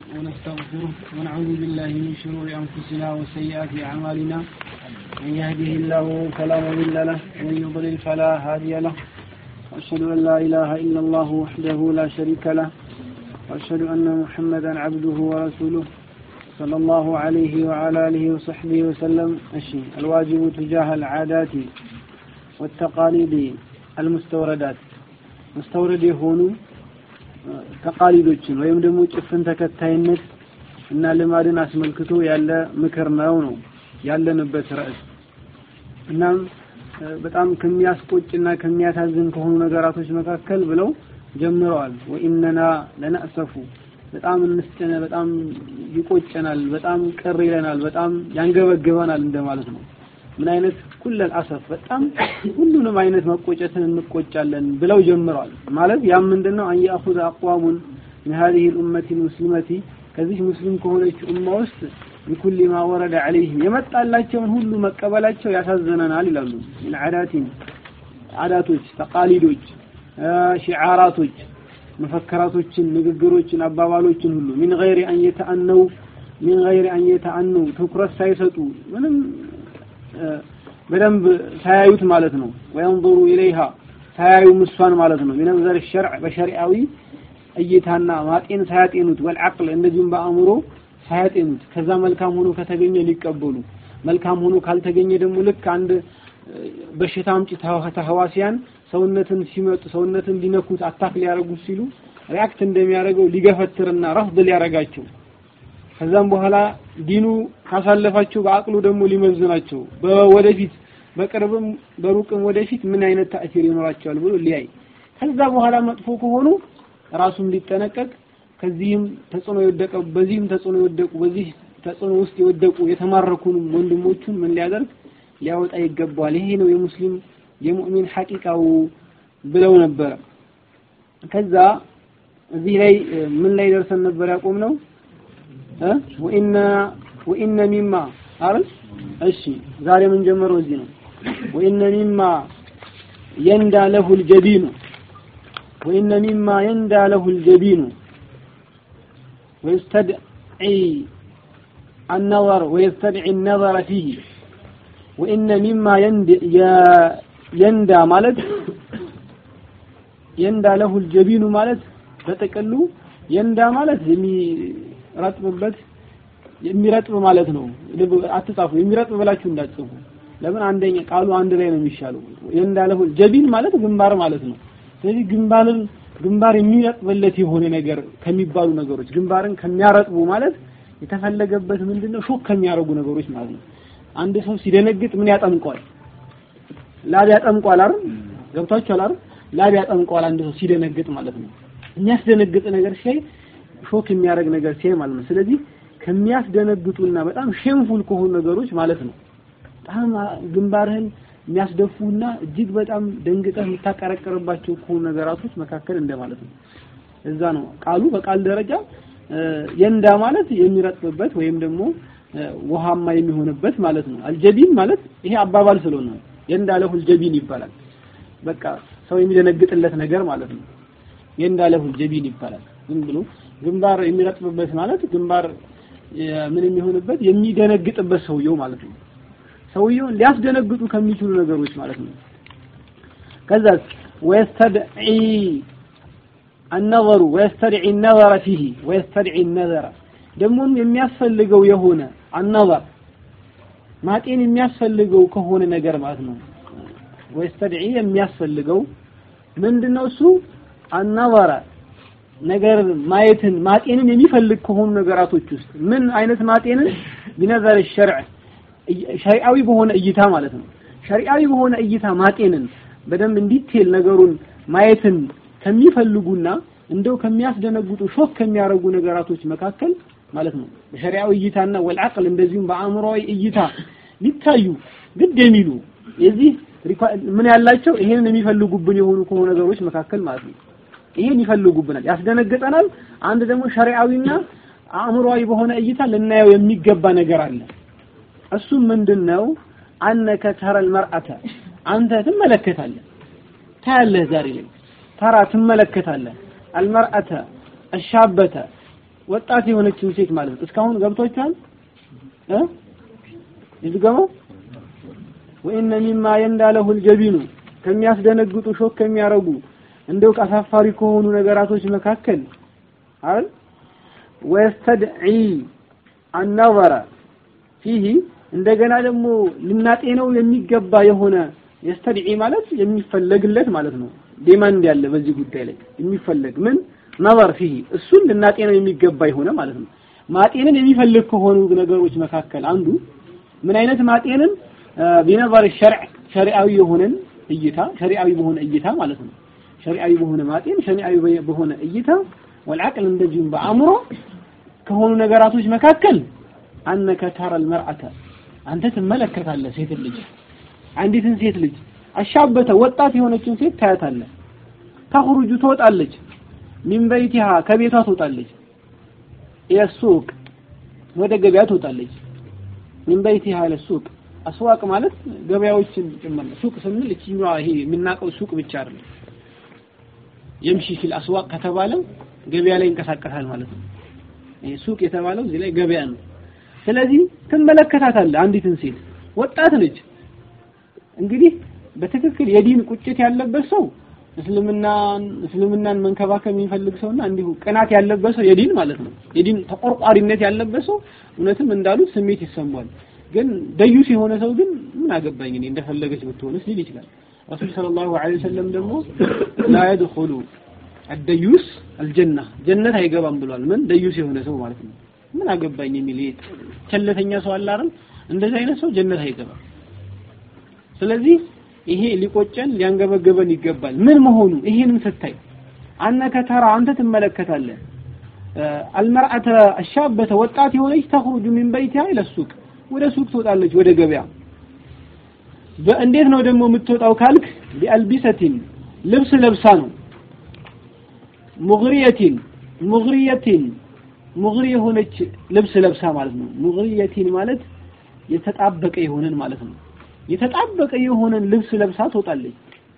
ونستغفره ونعوذ بالله من شرور أنفسنا وسيئات أعمالنا من يهده الله فلا مضل له ومن يضلل فلا هادي له وأشهد أن لا إله إلا الله وحده لا شريك له وأشهد أن محمدا عبده ورسوله صلى الله عليه وعلى آله وصحبه وسلم أشي الواجب تجاه العادات والتقاليد المستوردات مستورد يهونوا ተቃሊዶችን ወይም ደግሞ ጭፍን ተከታይነት እና ልማድን አስመልክቶ ያለ ምክር ነው ነው ያለንበት ርዕስ። እናም በጣም ከሚያስቆጭና ከሚያሳዝን ከሆኑ ነገራቶች መካከል ብለው ጀምረዋል። ወኢነና ለነእሰፉ በጣም እንስጨነ፣ በጣም ይቆጨናል፣ በጣም ቅር ይለናል፣ በጣም ያንገበግበናል እንደማለት ነው። ምን አይነት ኩለል አሰፍ በጣም ሁሉንም አይነት መቆጨትን እንቆጫለን ብለው ጀምረዋል። ማለት ያም ምንድነው አን ያኹዘ አቅዋሙን من هذه الأمة المسلمة ከዚህ ሙስሊም ከሆነች ኡማ ውስጥ ቢኩል ማ ወረደ ዐለይህም የመጣላቸውን ሁሉ መቀበላቸው ያሳዝነናል ይላሉ። ምን ዐዳቲን አዳቶች፣ ተቃሊዶች፣ ሺዓራቶች፣ መፈከራቶችን፣ ንግግሮችን፣ አባባሎችን ሁሉ ሚን ገይሪ አን የተአነው ሚን ገይሪ አን የተአነው ትኩረት ሳይሰጡ ምንም በደንብ ሳያዩት ማለት ነው። ወየንظሩ ኢለይሃ ሳያዩ ምሷን ማለት ነው። ቢነዘር ሸርዕ በሸሪዓዊ እይታና ማጤን ሳያጤኑት ወልዓቅል እንደዚሁም በአእምሮ ሳያጤኑት ከዛ መልካም ሆኖ ከተገኘ ሊቀበሉ መልካም ሆኖ ካልተገኘ ደግሞ ልክ አንድ በሽታ አምጪ ተህዋሲያን ሰውነትን ሲመጡ ሰውነትን ሊነኩት አታክ ሊያደርጉት ሲሉ ሪያክት እንደሚያደርገው ሊገፈትርና ረፍድ ሊያደርጋቸው ከዛም በኋላ ዲኑ ካሳለፋቸው በአቅሉ ደግሞ ሊመዝናቸው በወደፊት በቅርብም በሩቅም ወደፊት ምን አይነት ተአሲር ይኖራቸዋል ብሎ ሊያይ ከዛ በኋላ መጥፎ ከሆኑ ራሱም ሊጠነቀቅ ከዚህም ተጽዕኖ የወደቀ በዚህም ተጽዕኖ የወደቁ በዚህ ተጽዕኖ ውስጥ የወደቁ የተማረኩንም ወንድሞቹን ምን ሊያደርግ ሊያወጣ ይገባዋል። ይሄ ነው የሙስሊም የሙእሚን ሐቂቃው ብለው ነበረ። ከዛ እዚህ ላይ ምን ላይ ደርሰን ነበር ያቆም ነው? ወኢነ ወኢነ ሚማ አይደል? እሺ ዛሬ ምን ጀመረው እዚህ ነው። ወኢነ ሚማ የንዳ ለሁል ጀቢኑ ወኢነ ሚማ የንዳ ለሁል ጀቢኑ ويستدعي النظر ويستدعي النظر فيه وإن مما يند يندى مالت يندى له الجبين مالت በጥቅሉ የንዳ ማለት የሚረጥብበት የሚረጥብ ማለት ነው። አትጻፉ፣ የሚረጥብ ብላችሁ እንዳትጽፉ። ለምን አንደኛ ቃሉ አንድ ላይ ነው የሚሻለው። የንዳለሁ ጀቢን ማለት ግንባር ማለት ነው። ስለዚህ ግንባርን ግንባር የሚረጥብለት የሆነ ነገር ከሚባሉ ነገሮች ግንባርን ከሚያረጥቡ ማለት የተፈለገበት ምንድነው? ሾክ ከሚያደርጉ ነገሮች ማለት ነው። አንድ ሰው ሲደነግጥ ምን ያጠምቀዋል? ላብ ያጠምቀዋል አይደል? ገብታችኋል አይደል? ላብ ያጠምቀዋል አንድ ሰው ሲደነግጥ ማለት ነው። የሚያስደነግጥ ነገር ሲያይ ሾክ የሚያደርግ ነገር ሲያይ ማለት ነው። ስለዚህ ከሚያስደነግጡና በጣም ሼምፉል ከሆኑ ነገሮች ማለት ነው። በጣም ግንባርህን የሚያስደፉና እጅግ በጣም ደንግጠህ የምታቀረቅርባቸው ከሆኑ ነገራቶች መካከል እንደማለት ነው። እዛ ነው ቃሉ በቃል ደረጃ የንዳ ማለት የሚረጥብበት ወይም ደግሞ ውሃማ የሚሆንበት ማለት ነው። አልጀቢን ማለት ይሄ አባባል ስለሆነ ነው። የንዳ ለሁል ጀቢን ይባላል። በቃ ሰው የሚደነግጥለት ነገር ማለት ነው። የንዳ ለሁል ጀቢን ይባላል። ዝም ብሎ ግንባር የሚረጥብበት ማለት ግንባር ምን የሚሆንበት የሚደነግጥበት ሰውየው ማለት ነው። ሰውየውን ሊያስደነግጡ ከሚችሉ ነገሮች ማለት ነው። ከዛ ወየስተድዒ النظر ويستدعي النظر فيه ويستدعي النظر ደግሞም የሚያስፈልገው የሆነ النظر ማጤን የሚያስፈልገው ከሆነ ነገር ማለት ነው። ወይስተድዒ የሚያስፈልገው ምንድነው እሱ النظر ነገር ማየትን ማጤንን የሚፈልግ ከሆኑ ነገራቶች ውስጥ ምን አይነት ማጤንን ቢነዘር الشرع ሸሪዓዊ በሆነ እይታ ማለት ነው። ሸሪዓዊ በሆነ እይታ ማጤንን በደንብ እንዲቴል ነገሩን ማየትን ከሚፈልጉና እንደው ከሚያስደነግጡ ሾክ ከሚያደርጉ ነገራቶች መካከል ማለት ነው በሸሪዓዊ እይታና ወልዓቅል እንደዚሁም በአእምሮዊ እይታ ሊታዩ ግድ የሚሉ የዚህ ምን ያላቸው ይሄንን የሚፈልጉብን የሆኑ ከሆኑ ነገሮች መካከል ማለት ነው። ይሄን ይፈልጉብናል፣ ያስደነግጠናል። አንድ ደግሞ ሸሪዓዊና አእምሮዊ በሆነ እይታ ልናየው የሚገባ ነገር አለ። እሱም ምንድነው? አነከ ተረል መርአተ አንተ ትመለከታለህ፣ ታያለህ። ዛሬ ላይ ተራ ትመለከታለህ። አልመርአተ አሻበተ ወጣት የሆነችን ሴት ማለት ነው። እስካሁን ገብቶቻል እ ይዝገመው ወኢነ ሚማ የንዳለሁ ልጀቢኑ ከሚያስደነግጡ ሾክ ከሚያረጉ እንደው አሳፋሪ ከሆኑ ነገራቶች መካከል አይደል ወየስተድዒ አናዘረ ፊሂ እንደገና ደግሞ ልናጤነው የሚገባ የሆነ የስተድዒ ማለት የሚፈለግለት ማለት ነው። ዲማንድ ያለ በዚህ ጉዳይ ላይ የሚፈለግ ምን ነበር ፊሂ እሱን ልናጤነው የሚገባ የሆነ ማለት ነው። ማጤንን የሚፈልግ ከሆኑ ነገሮች መካከል አንዱ ምን አይነት ማጤንን ቢነበር ሸርዕ ሸሪዓዊ የሆነን እይታ ሸሪዓዊ በሆነ እይታ ማለት ነው። ሸሪዓዊ በሆነ ማጤን ሸሪዓዊ በሆነ እይታ ወልዓቅል እንደዚሁም በአእምሮ ከሆኑ ነገራቶች መካከል አነከ ተረል መርአተ አንተ ትመለከታለህ ሴት ልጅ አንዲትን ሴት ልጅ አሻበተ ወጣት የሆነችን ሴት ታያታለህ። ተخرج ትወጣለች ሚን በይቲሃ ከቤቷ ትወጣለች የሱቅ ወደ ገበያ ትወጣለች ሚን በይቲሃ ለሱቅ አስዋቅ ማለት ገበያዎችን ጭምር ነው። ሱቅ ስንል እቺኛዋ ይሄ የምናውቀው ሱቅ ብቻ አይደለም። የምሺ ፊል አስዋቅ ከተባለ ገበያ ላይ ይንቀሳቀሳል ማለት ነው። ይሄ ሱቅ የተባለው እዚህ ላይ ገበያ ነው። ስለዚህ ትመለከታታለህ አንዲትን ሴት ወጣት ነች። እንግዲህ በትክክል የዲን ቁጭት ያለበት ሰው እስልምናን እስልምናን መንከባከብ የሚፈልግ ሰውና እንዲሁ ቅናት ያለበት ሰው የዲን ማለት ነው። የዲን ተቆርቋሪነት ያለበት ሰው እውነትም እንዳሉት ስሜት ይሰማዋል። ግን ደዩስ የሆነ ሰው ግን ምን አገባኝ እኔ እንደፈለገች ብትሆንስ ሊል ይችላል። ረሱል ሰለላሁ ዐለይሂ ወሰለም ደግሞ ላ የድኹሉ አደዩስ አልጀና ጀነት አይገባም ብሏል። ምን ደዩስ የሆነ ሰው ማለት ነው። ምን አገባኝ የሚል ቸለተኛ ሰው አለ አይደል? እንደዚህ አይነት ሰው ጀነት አይገባም። ስለዚህ ይሄ ሊቆጨን ሊያንገበገበን ይገባል። ምን መሆኑ ይሄንን ስታይ አነከ ተራ አንተ ትመለከታለህ አልመርአተ አሻበተ ወጣት የሆነች ተخرج من بيتها الى السوق ወደ ሱቅ ትወጣለች ወደ ገበያ በእንዴት ነው ደግሞ የምትወጣው ካልክ ቢአልቢሰቲን ልብስ ለብሳ ነው ሙግሪየቲን ሙግሪየቲን ሙግሪ የሆነች ልብስ ለብሳ ማለት ነው ሙግሪየቲን ማለት የተጣበቀ የሆነን ማለት ነው የተጣበቀ የሆነን ልብስ ለብሳ ትወጣለች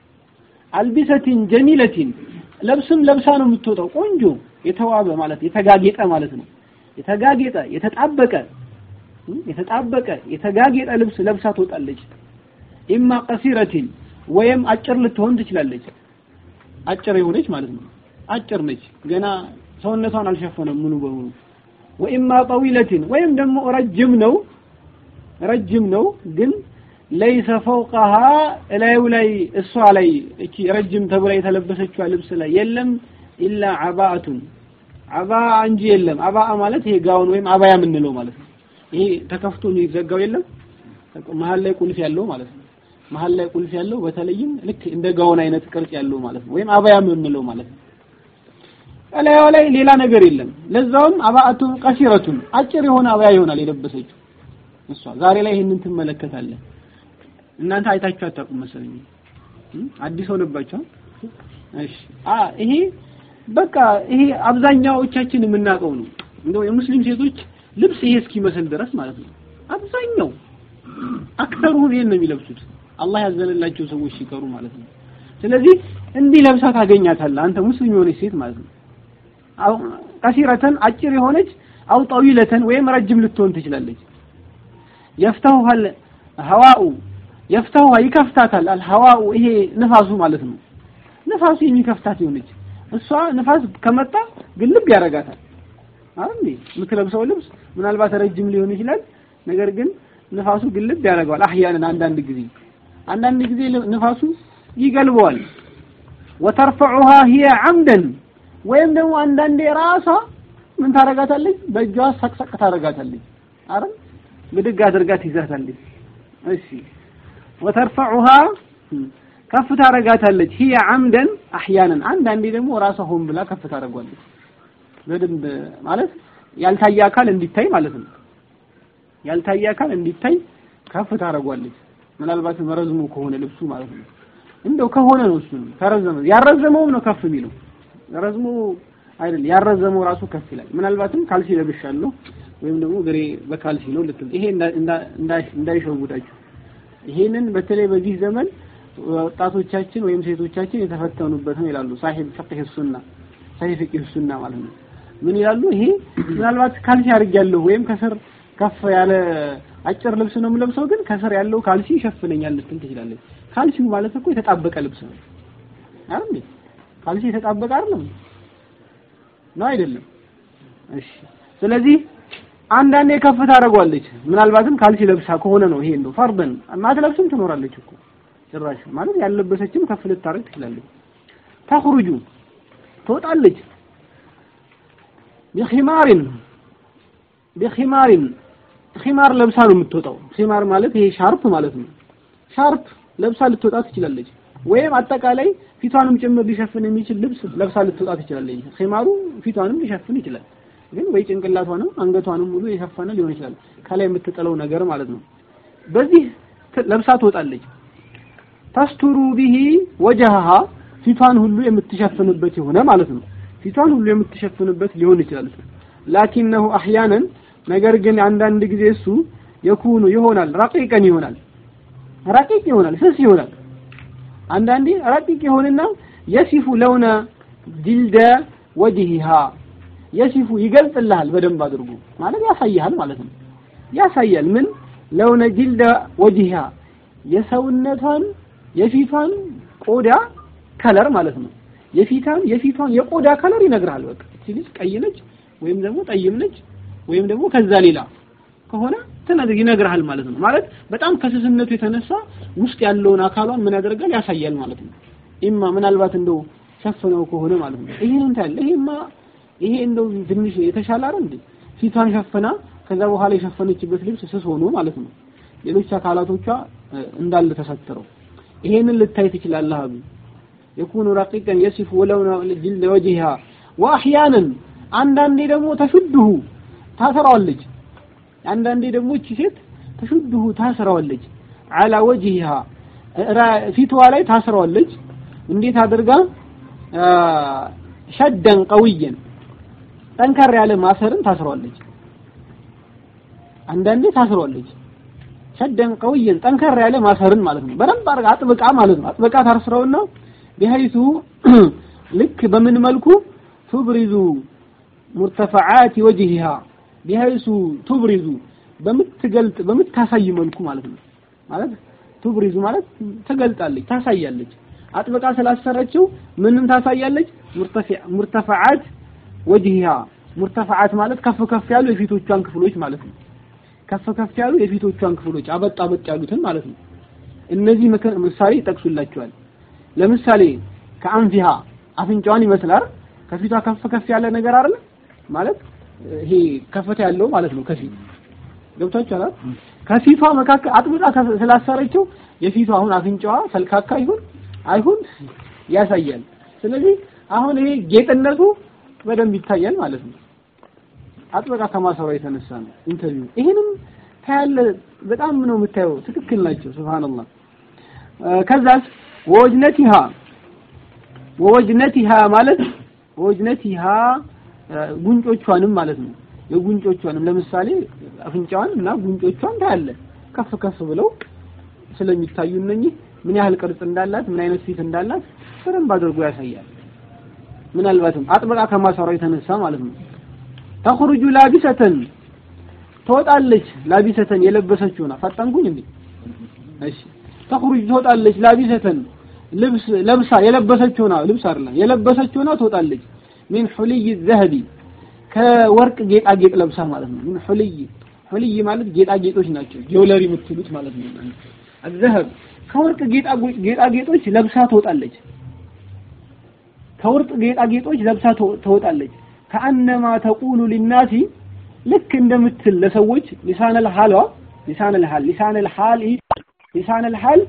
አልቢሰቲን ጀሚለቲን ለብስም ለብሳ ነው የምትወጣው ቆንጆ የተዋበ ማለት የተጋጌጠ ማለት ነው የተጋጌጠ የተጣበቀ የተጣበቀ የተጋጌጠ ልብስ ለብሳ ትወጣለች ኢማ ቀሲረቲን ወይም አጭር ልትሆን ትችላለች አጭር የሆነች ማለት ነው አጭር ነች ገና ሰውነቷን አልሸፈነም ሙሉ በሙሉ ወኢማ ጠዊለቲን ወይም ደግሞ ረጅም ነው ረጅም ነው ግን ለይሰ ፈውቀሃ እላዩ ላይ እሷ ላይ እቺ ረጅም ተብላ የተለበሰችዋ ልብስ ላይ የለም ኢላ አባአቱን አባ እንጂ የለም አባ ማለት ይሄ ጋውን ወይም አባያ የምንለው ማለት ነው ይሄ ተከፍቶ የሚዘጋው የለም መሀል ላይ ቁልፍ ያለው ማለት ነው መሀል ላይ ቁልፍ ያለው በተለይም ልክ እንደ ጋውን አይነት ቅርጽ ያለው ማለት ነው ወይም አባያ የምንለው ማለት ነው እላዩ ላይ ሌላ ነገር የለም ለዛውም አባአቱን ቀሲረቱን አጭር የሆነ አባያ ይሆናል የለበሰችው እሷ ዛሬ ላይ ይህንን ትመለከታለህ እናንተ አይታችሁ አታውቁም መሰለኝ አዲስ ሆነባችኋል እሺ አ ይሄ በቃ ይሄ አብዛኛዎቻችን የምናውቀው ነው እንደው የሙስሊም ሴቶች ልብስ ይሄ እስኪመስል ድረስ ማለት ነው አብዛኛው አክተሩን ይሄን ነው የሚለብሱት አላህ ያዘነላቸው ሰዎች ሲቀሩ ማለት ነው ስለዚህ እንዲህ ለብሳ ታገኛታለህ አንተ ሙስሊም የሆነች ሴት ማለት ነው ቀሲረተን አጭር የሆነች አው ጠዊለተን ወይም ረጅም ልትሆን ትችላለች የፍተውሃል ሀዋኡ የፍተውሃ ይከፍታታል አልሀዋኡ ይሄ ንፋሱ ማለት ነው ንፋሱ የሚከፍታት የሆነች እሷ ንፋስ ከመጣ ግልብ ያደርጋታል አይደል የምትለብሰው ልብስ ምናልባት ረጅም ሊሆን ይችላል ነገር ግን ንፋሱ ግልብ ያደርገዋል አህያንን አንዳንድ ጊዜ አንዳንድ ጊዜ ንፋሱ ይገልበዋል ወተርፈዑሃ ሂየ አምደን ወይም ደግሞ አንዳንዴ ራሷ ምን ታረጋታለች በእጇ ሰቅሰቅ ታረጋታለች አይደል ብድግ አድርጋ ትይዛታለች እሺ ወተርፈዑሃ ከፍ ታረጋታለች ሂየ አምደን አህያንን አንዳንዴ ደግሞ ራሷ ሆን ብላ ከፍ ታደርጓለች በደንብ ማለት ያልታየ አካል እንዲታይ ማለት ነው ያልታየ አካል እንዲታይ ከፍ ታደርጓለች ምናልባት መረዝሙ ከሆነ ልብሱ ማለት ነው እንደው ከሆነ ነው እሱ ተረዘመ ያረዘመውም ነው ከፍ የሚለው ረዝሞ አይደል ያረዘመው ራሱ ከፍ ይላል ምናልባትም ካልሲ ለብሻለሁ ወይም ደግሞ ግሬ በካልሲ ነው ልትል ይሄ እንዳይሸውዳችሁ ይሄንን በተለይ በዚህ ዘመን ወጣቶቻችን ወይም ሴቶቻችን የተፈተኑበት ነው ይላሉ ሳሂብ ፍቅህ ሱና ሳሂብ ፍቅህ ሱና ማለት ነው ምን ይላሉ? ይሄ ምናልባት ካልሲ አድርጌያለሁ ወይም ከስር ከፍ ያለ አጭር ልብስ ነው የምለብሰው፣ ግን ከስር ያለው ካልሲ ይሸፍነኛል ልትል ትችላለች። ካልሲው ማለት እኮ የተጣበቀ ልብስ ነው አይደል? ካልሲ የተጣበቀ አይደለም ነው አይደለም? እሺ። ስለዚህ አንዳንዴ ከፍ ታደርጓለች። ምናልባትም ካልሲ ለብሳ ከሆነ ነው ይሄ እንደው ፈርደን ማትለብስም ትኖራለች እኮ ጭራሽ ማለት ያለበሰችም ከፍ ልታደርግ ትችላለች። ተخرጁ ትወጣለች ቢኺማሪን ቢኺማሪን ኺማር ለብሳ ነው የምትወጣው። ኺማር ማለት ይሄ ሻርፕ ማለት ነው። ሻርፕ ለብሳ ልትወጣ ትችላለች። ወይም አጠቃላይ ፊቷንም ጭምር ሊሸፍን የሚችል ልብስ ለብሳ ልትወጣ ትችላለች። ኺማሩ ፊቷንም ሊሸፍን ይችላል። ግን ወይ ጭንቅላቷንም አንገቷንም ሙሉ የሸፈነ ሊሆን ይችላል። ከላይ የምትጥለው ነገር ማለት ነው። በዚህ ለብሳ ትወጣለች። ተስቱሩ ቢሂ ወጀሃ ፊቷን ሁሉ የምትሸፍንበት የሆነ ማለት ነው። ፊቷን ሁሉ የምትሸፍንበት ሊሆን ይችላል። ላኪነሁ አህያነን ነገር ግን አንዳንድ ጊዜ እሱ የኩኑ ይሆናል ረቂቀን ይሆናል ረቂቅ ይሆናል ስስ ይሆናል። አንዳንዴ ረቂቅ ይሆንና የሲፉ ለውነ ጅልደ ወጅሂሃ የሲፉ ይገልጽልሃል በደንብ አድርጎ ማለት ያሳይሃል ማለት ነው። ያሳያል ምን ለውነ ጅልደ ወጅሂሃ የሰውነቷን የፊቷን ቆዳ ከለር ማለት ነው። የፊቷን የፊቷን የቆዳ ከለር ይነግርሃል። በቃ እቺ ልጅ ቀይ ነች ወይም ደግሞ ጠይም ነች ወይም ደግሞ ከዛ ሌላ ከሆነ ትነግር ይነግርሃል ማለት ነው። ማለት በጣም ከስስነቱ የተነሳ ውስጥ ያለውን አካሏን ምን ያደርጋል ያሳያል ማለት ነው። ኢማ ምናልባት እንደው ሸፍነው ከሆነ ማለት ነው። ይሄን እንታያለ። ይሄማ ይሄ እንደው ትንሽ የተሻለ አይደል እንዴ? ፊቷን ሸፍና ከዛ በኋላ የሸፈነችበት ልብስ ስስ ሆኖ ማለት ነው። ሌሎች አካላቶቿ እንዳለ ተሰትረው ይሄንን ልታይ ትችላለህ አሉ የኩኑ ረቂቀን የሲፉ ወለው ጅልደ ወጅሃ ወአህያንን አንዳንዴ ደግሞ ተሹድሁ ታሰራዋለች አንዳንዴ ደግሞ እቺ ሴት ተሹድሁ ታስረዋለች አላ ወጅሃ ፊቷ ላይ ታስረዋለች እንዴት አድርጋ ሸደን ቀውየን ጠንከር ያለ ማሰርን ታስረዋለች አንዳንዴ ታስረዋለች ሸደን ቀውየን ጠንከር ያለ ማሰርን ማለት ነው በደንብ አድርጋ አጥብቃ ማለት ነው አጥብቃ ታስረውና ቢሀይቱ ልክ በምን መልኩ ቱብሪዙ ሙርተፈዓት ወጅሂሃ ቢሀይሱ ቱብሪዙ በምትገልጥ በምታሳይ መልኩ ማለት ነው ማለት ቱብሪዙ ማለት ትገልጣለች ታሳያለች አጥብቃ ስላሰረችው ምንም ታሳያለች ሙርተፈዓት ወጅሂሃ ሙርተፈዓት ማለት ከፍ ከፍ ያሉ የፊቶቿን ክፍሎች ማለት ነው ከፍ ከፍ ያሉ የፊቶቿን ክፍሎች አበጥ አበጥ ያሉትን ማለት ነው እነዚህ ምሳሌ ይጠቅሱላቸዋል ለምሳሌ ከአንፊሃ አፍንጫዋን ይመስላል ከፊቷ ከፍ ከፍ ያለ ነገር አይደለ ማለት ይሄ ከፍታ ያለው ማለት ነው ከፊት ገብታችኋል ከፊቷ መካከል አጥብቃ ስላሰረችው የፊቷ አሁን አፍንጫዋ ሰልካካ ይሁን አይሁን ያሳያል ስለዚህ አሁን ይሄ ጌጥነቱ በደንብ ይታያል ማለት ነው አጥብቃ ከማሰሯ የተነሳ ነው ኢንተርቪው ይሄንም ታያለ በጣም ነው የምታየው ትክክል ናቸው ሱብሃንአላህ ከዛስ ወወጅነቲሃ ወወጅነቲሃ ማለት ወወጅነቲሃ ጉንጮቿንም ማለት ነው የጉንጮቿንም ለምሳሌ አፍንጫዋን እና ጉንጮቿን ታያለ ከፍ ከፍ ብለው ስለሚታዩ እነኚህ ምን ያህል ቅርጽ እንዳላት ምን አይነት ፊት እንዳላት በደንብ አድርጎ ያሳያል ምናልባትም አጥብቃ ከማሰሯ የተነሳ ማለት ነው ተخرج ላቢሰተን ትወጣለች ላቢሰተን የለበሰችውና ፈጠንኩኝ እንዴ እሺ ተخرج ትወጣለች ላቢሰተን ልብስ ለብሳ የለበሰችውና ልብስ አይደለም የለበሰችውና ትወጣለች ሚን ሁልይ ዘህቢ ከወርቅ ጌጣጌጥ ለብሳ ማለት ነው ምን ሁልይ ሁልይ ማለት ጌጣጌጦች ናቸው ጆለሪ የምትሉት ማለት ነው አዘህብ ከወርቅ ጌጣጌጦች ለብሳ ትወጣለች ከወርቅ ጌጣጌጦች ለብሳ ትወጣለች ከአነማ ተቁሉ ሊናሲ ልክ እንደምትል ለሰዎች ሊሳነል ሐሏ ሊሳነል ሐል ሊሳነል ሐል ሊሳነል ሐል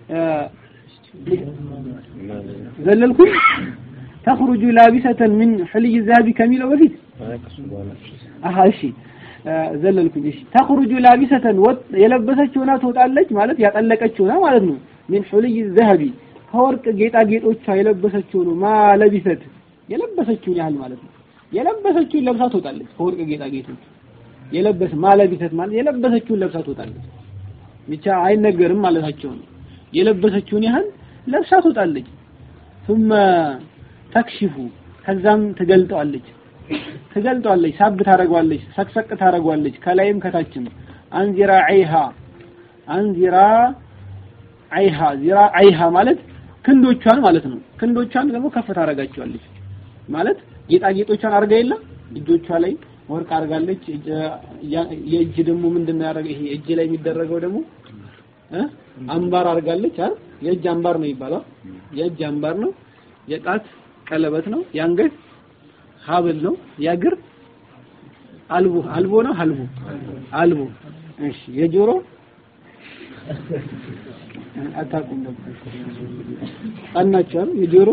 ዘለልኩም ተخرج لابسة من حلي الذهب ከሚለው በፊት አሃ እሺ ዘለልኩኝ እሺ ተخرج لابسة የለበሰችውና ትወጣለች ማለት ያጠለቀችውና ማለት ነው من حلي الذهب ከወርቅ ጌጣጌጦቿ የለበሰችው ነው ማለቢሰት የለበሰችውን ያህል ማለት ነው የለበሰችውን ለብሳ ትወጣለች ከወርቅ ጌጣጌጦች የለበስ ማለቢሰት ማለት የለበሰችውን ለብሳ ትወጣለች ብቻ አይነገርም ማለታቸው ነው የለበሰችውን ያህል ለብሳ ትወጣለች ثم ተክሽፉ ከዛም ትገልጠዋለች ትገልጧለች፣ ሳብ ታደርገዋለች፣ ሰቅሰቅ ታደርገዋለች፣ ከላይም ከታችም አንዚራ አይሃ አንዚራ አይሃ ዚራ አይሃ ማለት ክንዶቿን ማለት ነው። ክንዶቿን ደግሞ ከፍ ታደርጋቸዋለች ማለት ጌጣጌጦቿን አድርጋ የለ እጆቿ ላይ ወርቅ አድርጋለች። የእጅ ደግሞ ምንድን ነው ያደረገ? ይሄ እጅ ላይ የሚደረገው ደግሞ እ አምባር አድርጋለች አይደል? የእጅ አምባር ነው ይባላል። የእጅ አምባር ነው። የጣት ቀለበት ነው። የአንገት ሀብል ነው። የእግር አልቦ አልቦ ነው። አልቦ አልቦ። እሺ የጆሮ አታውቁም ነበር ጣናቸው የጆሮ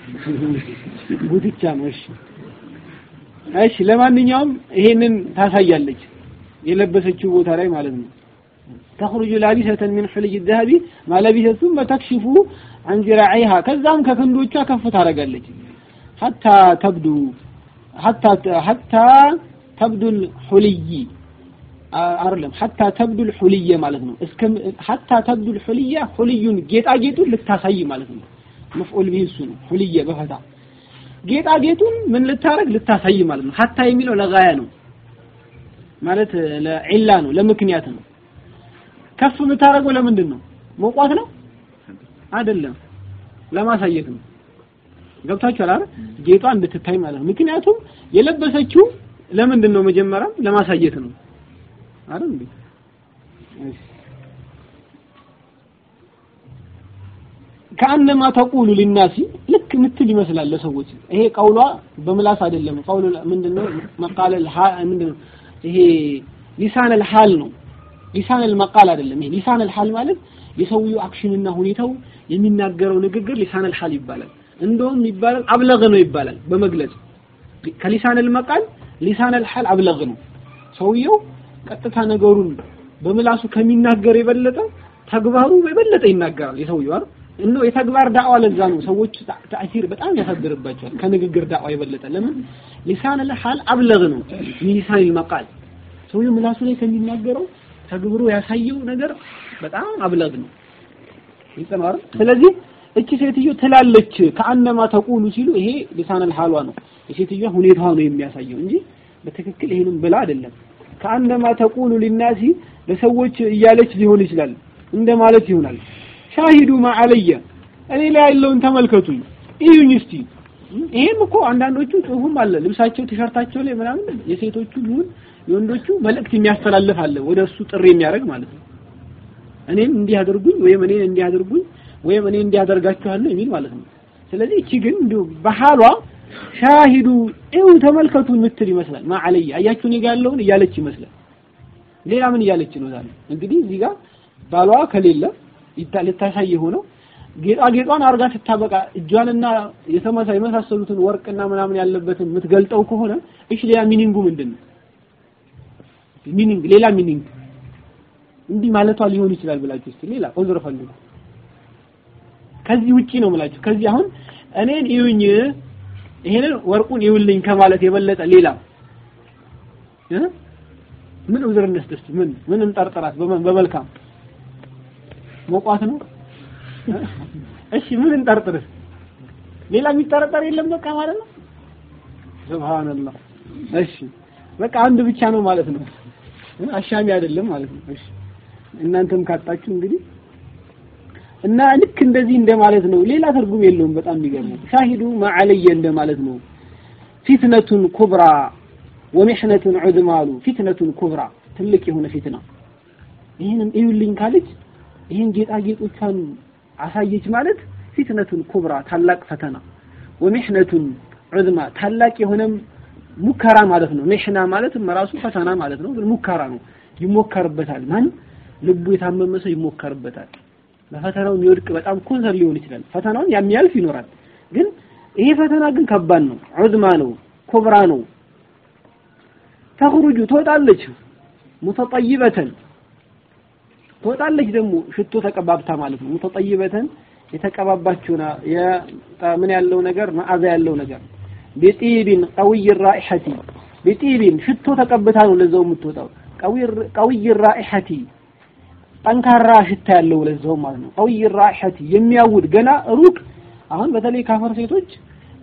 ጉትቻ ነው። እሺ እሺ ለማንኛውም ይሄንን ታሳያለች የለበሰችው ቦታ ላይ ማለት ነው። ተخرج لابسة من حلي الذهب ما لبست ثم تكشف عن ذراعيها ከዛም ከክንዶቿ ከፍ ታደርጋለች حتى تبدو حتى حتى تبدو الحلي አይደለም حتى تبدو الحلي ማለት ነው እስከ حتى تبدو الحلي حليون ጌጣጌጡን ልታሳይ ማለት ነው መፍዑል ቢሂ እሱ ነው ሁልየ በፈታ ጌጣጌጡን ምን ልታረግ ልታሳይ ማለት ነው ሀታ የሚለው ለጋያ ነው ማለት ለዒላ ነው ለምክንያት ነው ከፍ የምታደርገው ለምንድን ነው መቋት ነው አይደለም ለማሳየት ነው ገብታችኋል አይደል ጌጧ እንድትታይ ማለት ነው ምክንያቱም የለበሰችው ለምንድን ነው መጀመሪያም ለማሳየት ነው አይደል እንዴ ከአነማ ተቁሉ ሊናሲ ልክ ምትል ይመስላል ለሰዎች ይሄ ቀውሏ በምላስ አይደለም ቀውሉ ምንድነው መቃለ ምንድነው ይሄ ሊሳን الحال ነው ሊሳን المقال አይደለም ይሄ ሊሳን الحال ማለት የሰውየው አክሽንና ሁኔታው የሚናገረው ንግግር ሊሳን الحال ይባላል እንደውም ይባላል አብለግ ነው ይባላል በመግለጽ ከሊሳን المقال ሊሳን الحال አብለግ ነው ሰውየው ቀጥታ ነገሩን በምላሱ ከሚናገር የበለጠ ተግባሩ የበለጠ ይናገራል የሰውየው አይደል እነሆ የተግባር ዳዕዋ ለዛ ነው ሰዎች ተአሲር በጣም ያሳድርባቸዋል ከንግግር ዳዕዋ የበለጠ ለምን ሊሳን الحال አብለግ ነው ሚሊሳን المقال ሰውየው ምላሱ ላይ ከሚናገረው ተግብሮ ያሳየው ነገር በጣም አብለግ ነው ይጸማር ስለዚህ እቺ ሴትዮ ትላለች ከአነማ ተቁሉ ሲሉ ይሄ ሊሳን الحالዋ ነው የሴትዮዋ ሁኔታዋ ነው የሚያሳየው እንጂ በትክክል ይሄንን ብላ አይደለም ከአነማ ተቁሉ ሊናሲ ለሰዎች እያለች ሊሆን ይችላል እንደማለት ይሆናል ሻሂዱ ማዓለየ እኔ ላይ ያለውን ተመልከቱኝ እዩኝ እስቲ ይሄም እኮ አንዳንዶቹ ጽሁፍም አለ ልብሳቸው ቲሸርታቸው ላይ ምናምን የሴቶቹ ይሁን የወንዶቹ መልእክት የሚያስተላልፍ አለ ወደ እሱ ጥሪ የሚያደርግ ማለት ነው እኔም እንዲህ አድርጉኝ ወይም እኔን እንዲህ አድርጉኝ ወይም እኔ እንዲህ አደርጋችኋለሁ የሚል ማለት ነው ስለዚህ እቺ ግን እንዲሁ በሐሏ ሻሂዱ እዩ ተመልከቱ የምትል ይመስላል ማዓለየ አያችሁ እኔ ጋር ያለውን እያለች ይመስላል ሌላ ምን እያለች ነው ዛሬ እንግዲህ እዚህ ጋር ባሏ ከሌለ ልታሳይ ሆነው ጌጣጌጧን አርጋ ስታበቃ እጇንና የተመሳ የመሳሰሉትን ወርቅና ምናምን ያለበትን የምትገልጠው ከሆነ እሺ ሌላ ሚኒንጉ ምንድን ነው ሚኒንግ ሌላ ሚኒንግ እንዲህ ማለቷ ሊሆን ይችላል ብላችሁ እስቲ ሌላ ዑዝር ፈልጉ ከዚህ ውጪ ነው የምላችሁ ከዚህ አሁን እኔን ይዩኝ ይሄንን ወርቁን ይውልኝ ከማለት የበለጠ ሌላ ምን ዑዝር እንስጥ እስቲ ምን ምን እንጠርጥራት በመልካም ሞቋት ነው እሺ ምን እንጠርጥርስ ሌላ የሚጠረጠር የለም በቃ ማለት ነው ሱብሃንአላህ እሺ በቃ አንድ ብቻ ነው ማለት ነው አሻሚ አይደለም ማለት ነው እሺ እናንተም ካጣችሁ እንግዲህ እና ልክ እንደዚህ እንደማለት ነው ሌላ ትርጉም የለውም በጣም የሚገርመው ሻሂዱ ማዓለየ እንደማለት ነው ፊትነቱን ኩብራ ወሚሕነቱን ዑድማሉ ፊትነቱን ኩብራ ትልቅ የሆነ ፊትና ይህንም እዩልኝ ካለች ይህን ጌጣጌጦቿን አሳየች ማለት ፊትነቱን ኩብራ ታላቅ ፈተና ወሚሕነቱን ዑዝማ ታላቅ የሆነም ሙከራ ማለት ነው ሚሕና ማለትም ራሱ ፈተና ማለት ነው ግን ሙከራ ነው ይሞከርበታል ማን ልቡ የታመመ ሰው ይሞከርበታል በፈተናው የሚወድቅ በጣም ኮንሰር ሊሆን ይችላል ፈተናውን የሚያልፍ ይኖራል ግን ይሄ ፈተና ግን ከባድ ነው ዑዝማ ነው ኩብራ ነው ተخرج ትወጣለች ሙተጠይበተን ትወጣለች ደግሞ ሽቶ ተቀባብታ ማለት ነው ሙተጠይበተን የተቀባባችውና ምን ያለው ነገር መዓዛ ያለው ነገር ቢጢቢን ቀውይ ራኢሐቲ ቢጢቢን ሽቶ ተቀብታ ነው ለዛው የምትወጣው ቀውይ ራኢሐቲ ጠንካራ ሽታ ያለው ለዛው ማለት ነው ቀውይ ራኢሐቲ የሚያውድ ገና ሩቅ አሁን በተለይ ካፈር ሴቶች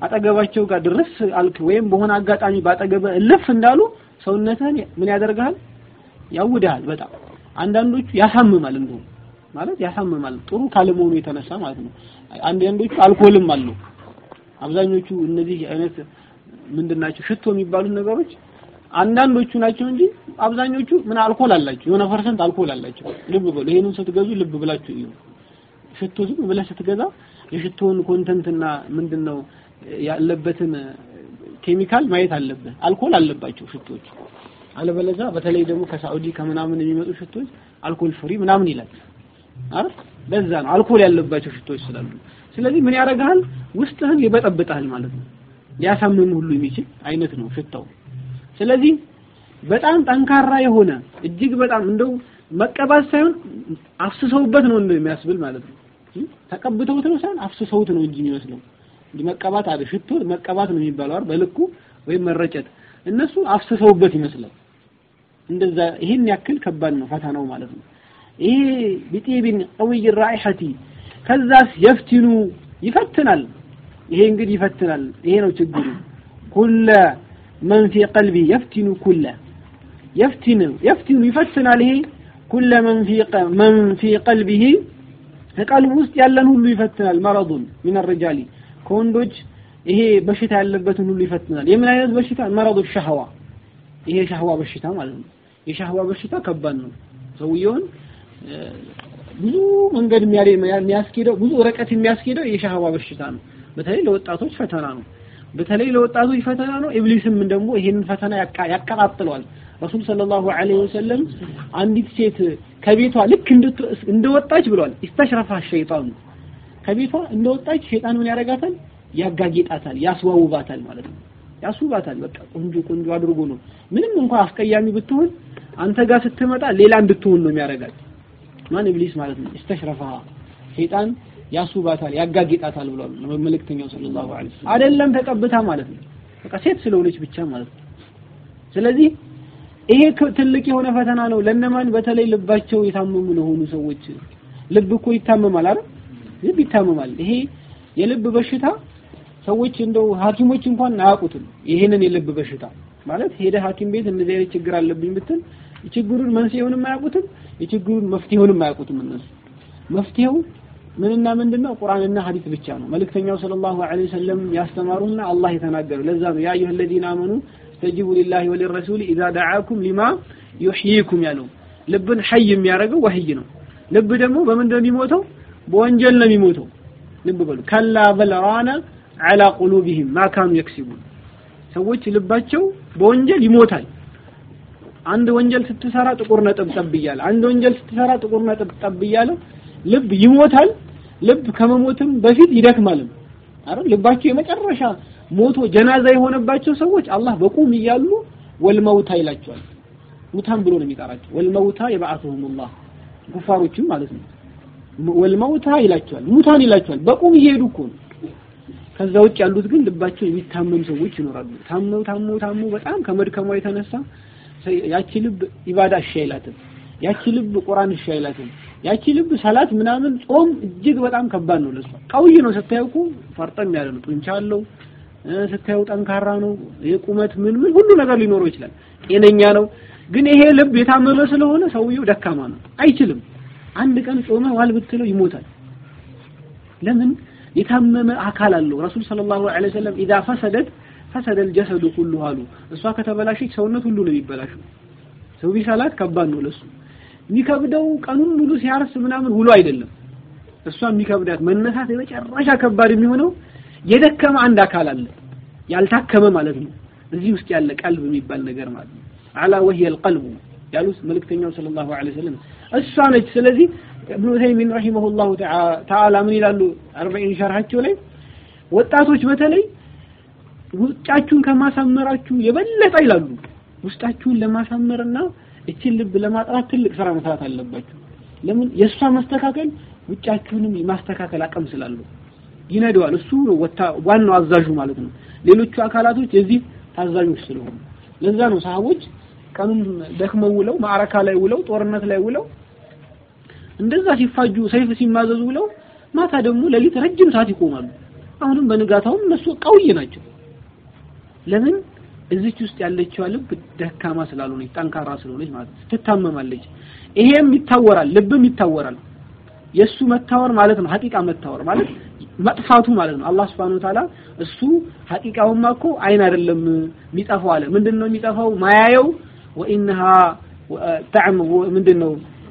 አጠገባቸው ጋር ድረስ አልክ ወይም በሆነ አጋጣሚ ባጠገበ እልፍ እንዳሉ ሰውነትህን ምን ያደርግሃል? ያውድሃል በጣም አንዳንዶቹ ያሳምማል እንደው ማለት ያሳምማል ጥሩ ካለመሆኑ የተነሳ ማለት ነው። አንዳንዶቹ አልኮልም አለው። አብዛኞቹ እነዚህ አይነት ምንድናቸው ሽቶ የሚባሉት ነገሮች አንዳንዶቹ ናቸው እንጂ አብዛኞቹ ምን አልኮል አላቸው፣ የሆነ ፐርሰንት አልኮል አላቸው። ልብ በሉ። ይሄንን ስትገዙ ልብ ብላችሁ እዩ። ሽቶ ዝም ብለህ ስትገዛ የሽቶውን ኮንተንትና ምንድነው ያለበትን ኬሚካል ማየት አለብህ። አልኮል አለባቸው ሽቶች። አለበለዚያ በተለይ ደግሞ ከሳዑዲ ከምናምን የሚመጡ ሽቶች አልኮል ፍሪ ምናምን ይላል አይደል? ለዛ ነው አልኮል ያለባቸው ሽቶች ስላሉ። ስለዚህ ምን ያደርግሃል? ውስጥህን ይበጠብጣል ማለት ነው። ሊያሳምም ሁሉ የሚችል አይነት ነው ሽታው። ስለዚህ በጣም ጠንካራ የሆነ እጅግ በጣም እንደው መቀባት ሳይሆን አፍስሰውበት ነው እንደው የሚያስብል ማለት ነው። ተቀብተውት ነው ሳይሆን አፍስሰውት ነው እንጂ የሚመስለው እንጂ መቀባት አለ ሽቶ መቀባት ነው የሚባለው አይደል? በልኩ ወይም መረጨት። እነሱ አፍስሰውበት ይመስላል። እንደዛ ይሄን ያክል ከባድ ነው ፈተናው ማለት ነው። ይሄ ቢጢቢን ቀውይ ራኢሐቲ ከዛስ የፍትኑ ይፈትናል። ይሄ እንግዲህ ይፈትናል። ይሄ ነው ችግሩ። ኩለ መን ፊ ቀልቢ የፍትኑ ኩለ የፍትኑ የፍትኑ ይፈትናል። ይሄ ኩለ መን ፊ መን ፊ ቀልቢሂ ከቀልቡ ውስጥ ያለን ሁሉ ይፈትናል። መረዱን ሚን ሪጃሊ ከወንዶች ይሄ በሽታ ያለበትን ሁሉ ይፈትናል። የምን አይነት በሽታ? መረዱ ሸህዋ ይሄ ሸህዋ በሽታ ማለት ነው። የሸህዋ በሽታ ከባድ ነው። ሰውየውን ብዙ መንገድ የሚያስኬደው ብዙ ርቀት የሚያስኬደው የሸህዋ በሽታ ነው። በተለይ ለወጣቶች ፈተና ነው። በተለይ ለወጣቶች ፈተና ነው። ኢብሊስም ደግሞ ይሄንን ፈተና ያቀጣጥለዋል። ረሱል ሰለላሁ ዐለይሂ ወሰለም አንዲት ሴት ከቤቷ ልክ እንደወጣች ብሏል። ኢስተሽረፋ ሸይጣኑ ከቤቷ እንደወጣች ሸይጣን ምን ያደርጋታል? ያጋጌጣታል፣ ያስዋውባታል ማለት ነው። ያስውባታል። በቃ ቆንጆ ቆንጆ አድርጎ ነው። ምንም እንኳን አስቀያሚ ብትሆን አንተ ጋር ስትመጣ ሌላ እንድትሆን ነው የሚያደርጋት። ማን ኢብሊስ ማለት ነው። ኢስተሽረፋ ሸይጣን ያስውባታል፣ ያጋጌጣታል ብሏል መልእክተኛው ሰለላሁ ዐለይሂ ወሰለም። አይደለም ተቀብታ ማለት ነው። በቃ ሴት ስለሆነች ብቻ ማለት ነው። ስለዚህ ይሄ ትልቅ የሆነ ፈተና ነው ለነማን? በተለይ ልባቸው የታመሙ ለሆኑ ሰዎች። ልብ እኮ ይታመማል አይደል? ልብ ይታመማል። ይሄ የልብ በሽታ ሰዎች እንደው ሐኪሞች እንኳን አያውቁትም። ይሄንን የልብ በሽታ ማለት ሄደ ሐኪም ቤት እንደዚህ አይነት ችግር አለብኝ ብትል የችግሩን መንስኤውንም አያውቁትም፣ የችግሩን መፍትሄውንም አያውቁትም እነሱ። መፍትሄው ምንና ምንድነው? ቁርአንና ሐዲስ ብቻ ነው። መልእክተኛው ሰለላሁ ዐለይሂ ወሰለም ያስተማሩና አላህ የተናገሩ። ለዛ ነው ያ አዩሀ الذين آمنوا استجيبوا لله وللرسول إذا دعاكم لما يحييكم ያለው። ልብን ሐይ የሚያደርገው ወህይ ነው። ልብ ደግሞ በምንድን ነው የሚሞተው? በወንጀል ነው የሚሞተው። ልብ በሉ ከላ በል ራና ዐላ ቁሉቢሂም ማ ካኑ የክሲቡን ሰዎች ልባቸው በወንጀል ይሞታል። አንድ ወንጀል ስትሰራ ጥቁር ነጥብ ጠብ እያለ አንድ ወንጀል ስትሰራ ጥቁር ነጥብ ጠብ እያለ ልብ ይሞታል። ልብ ከመሞትም በፊት ይደክማልም። አይደል? ልባቸው የመጨረሻ ሞቶ ጀናዛ የሆነባቸው ሰዎች አላህ በቁም እያሉ ወልመውታ ይላቸዋል። ሙታን ብሎ ነው የሚጠራቸው። ወልመውታ የበዓቱሁሙላህ ኩፋሮችም ማለት ነው። ወልመውታ ይላቸዋል፣ ሙታን ይላቸዋል። በቁም እየሄዱ እኮ ነው። ከዛ ውጭ ያሉት ግን ልባቸው የሚታመም ሰዎች ይኖራሉ። ታመው ታመው ታመው በጣም ከመድከሟ የተነሳ ያቺ ልብ ኢባዳ እሺ አይላትም። ያቺ ልብ ቁርአን እሺ አይላትም። ያቺ ልብ ሰላት ምናምን ጾም እጅግ በጣም ከባድ ነው ለሷ። ቀውይ ነው ስታየው እኮ ፈርጠም ያለ ነው፣ ጡንቻ አለው ስታየው ጠንካራ ነው። የቁመት ምን ምን ሁሉ ነገር ሊኖረው ይችላል። ጤነኛ ነው። ግን ይሄ ልብ የታመመ ስለሆነ ሰውየው ደካማ ነው፣ አይችልም። አንድ ቀን ጾመ ዋል ብትለው ይሞታል። ለምን? የታመመ አካል አለው። ረሱል ሰለላሁ ዐለይሂ ወሰለም ኢዛ ፈሰደት ፈሰደ الجسد كله አሉ። እሷ ከተበላሸች ሰውነት ሁሉ ነው የሚበላሸው። ሰው ቢሰላት ከባድ ነው ለሱ። የሚከብደው ቀኑን ሙሉ ሲያርስ ምናምን ውሎ አይደለም። እሷ የሚከብዳት መነሳት የመጨረሻ ከባድ የሚሆነው የደከመ አንድ አካል አለ፣ ያልታከመ ማለት ነው። እዚህ ውስጥ ያለ ቀልብ የሚባል ነገር ማለት ነው። አላ ወህየ القلب ያሉት መልእክተኛው ሰለላሁ ዐለይሂ ወሰለም እሷ ነች። ስለዚህ ኢብኑ ተይሚን ረሂመሁላሁ ተዓላ ምን ይላሉ? አርበዒን ሸርሐቸው ላይ ወጣቶች በተለይ ውጫችሁን ከማሳመራችሁ የበለጠ ይላሉ ውስጣችሁን ለማሳመርና እችን ልብ ለማጥራት ትልቅ ስራ መስራት አለባችሁ። ለምን የእሷ መስተካከል ውጫችሁንም የማስተካከል አቅም ስላለው ይነደዋል። እሱ ነው ዋናው አዛዡ ማለት ነው። ሌሎቹ አካላቶች የዚህ ታዛዦች ስለሆኑ ለዛ ነው ሰሃቦች ቀኑን ደክመው ውለው ማዕረካ ላይ ውለው ጦርነት ላይ ውለው እንደዛ ሲፋጁ ሰይፍ ሲማዘዙ ውለው ማታ ደግሞ ሌሊት ረጅም ሰዓት ይቆማሉ። አሁንም በንጋታውም እነሱ ቀውይ ናቸው። ለምን እዚች ውስጥ ያለችዋ ልብ ደካማ ስላልሆነች ጠንካራ ስለሆነች ማለት ነው። ትታመማለች። ይሄም ይታወራል፣ ልብም ይታወራል። የእሱ መታወር ማለት ነው ሐቂቃ መታወር ማለት መጥፋቱ ማለት ነው። አላህ Subhanahu Wa Ta'ala እሱ ሐቂቃውማ እኮ አይን አይደለም የሚጠፋው አለ። ምንድነው የሚጠፋው? ማያየው ወኢንሃ ተዕም ምንድነው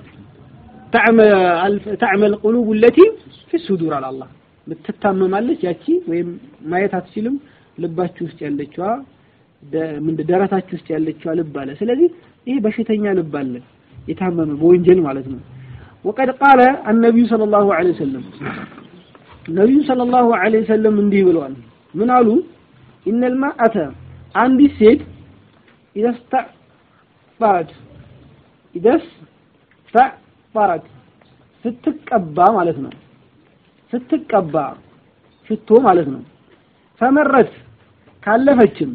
ተዕመል ቁሉብ التي في الصدور አለ አላህ ትታመማለች ያቺ ወይም ማየት አትችልም ልባችሁ ውስጥ ያለችዋ ምንድን ደረታችሁ ውስጥ ያለችዋ ልብ አለ። ስለዚህ ይሄ በሽተኛ ልብ አለ የታመመ በወንጀል ማለት ነው። ወቀድ ቃለ አነቢዩ ሰለላሁ ዐለይሂ ወሰለም ነቢዩ ሰለላሁ ዐለይሂ ወሰለም እንዲህ ብለዋል። ምን አሉ? ኢነል ማአተ አንዲት ሴት ኢደስተዕፈረት ኢደስተዕፈረት ስትቀባ ማለት ነው። ስትቀባ ሽቶ ማለት ነው። ፈመረት ካለፈችም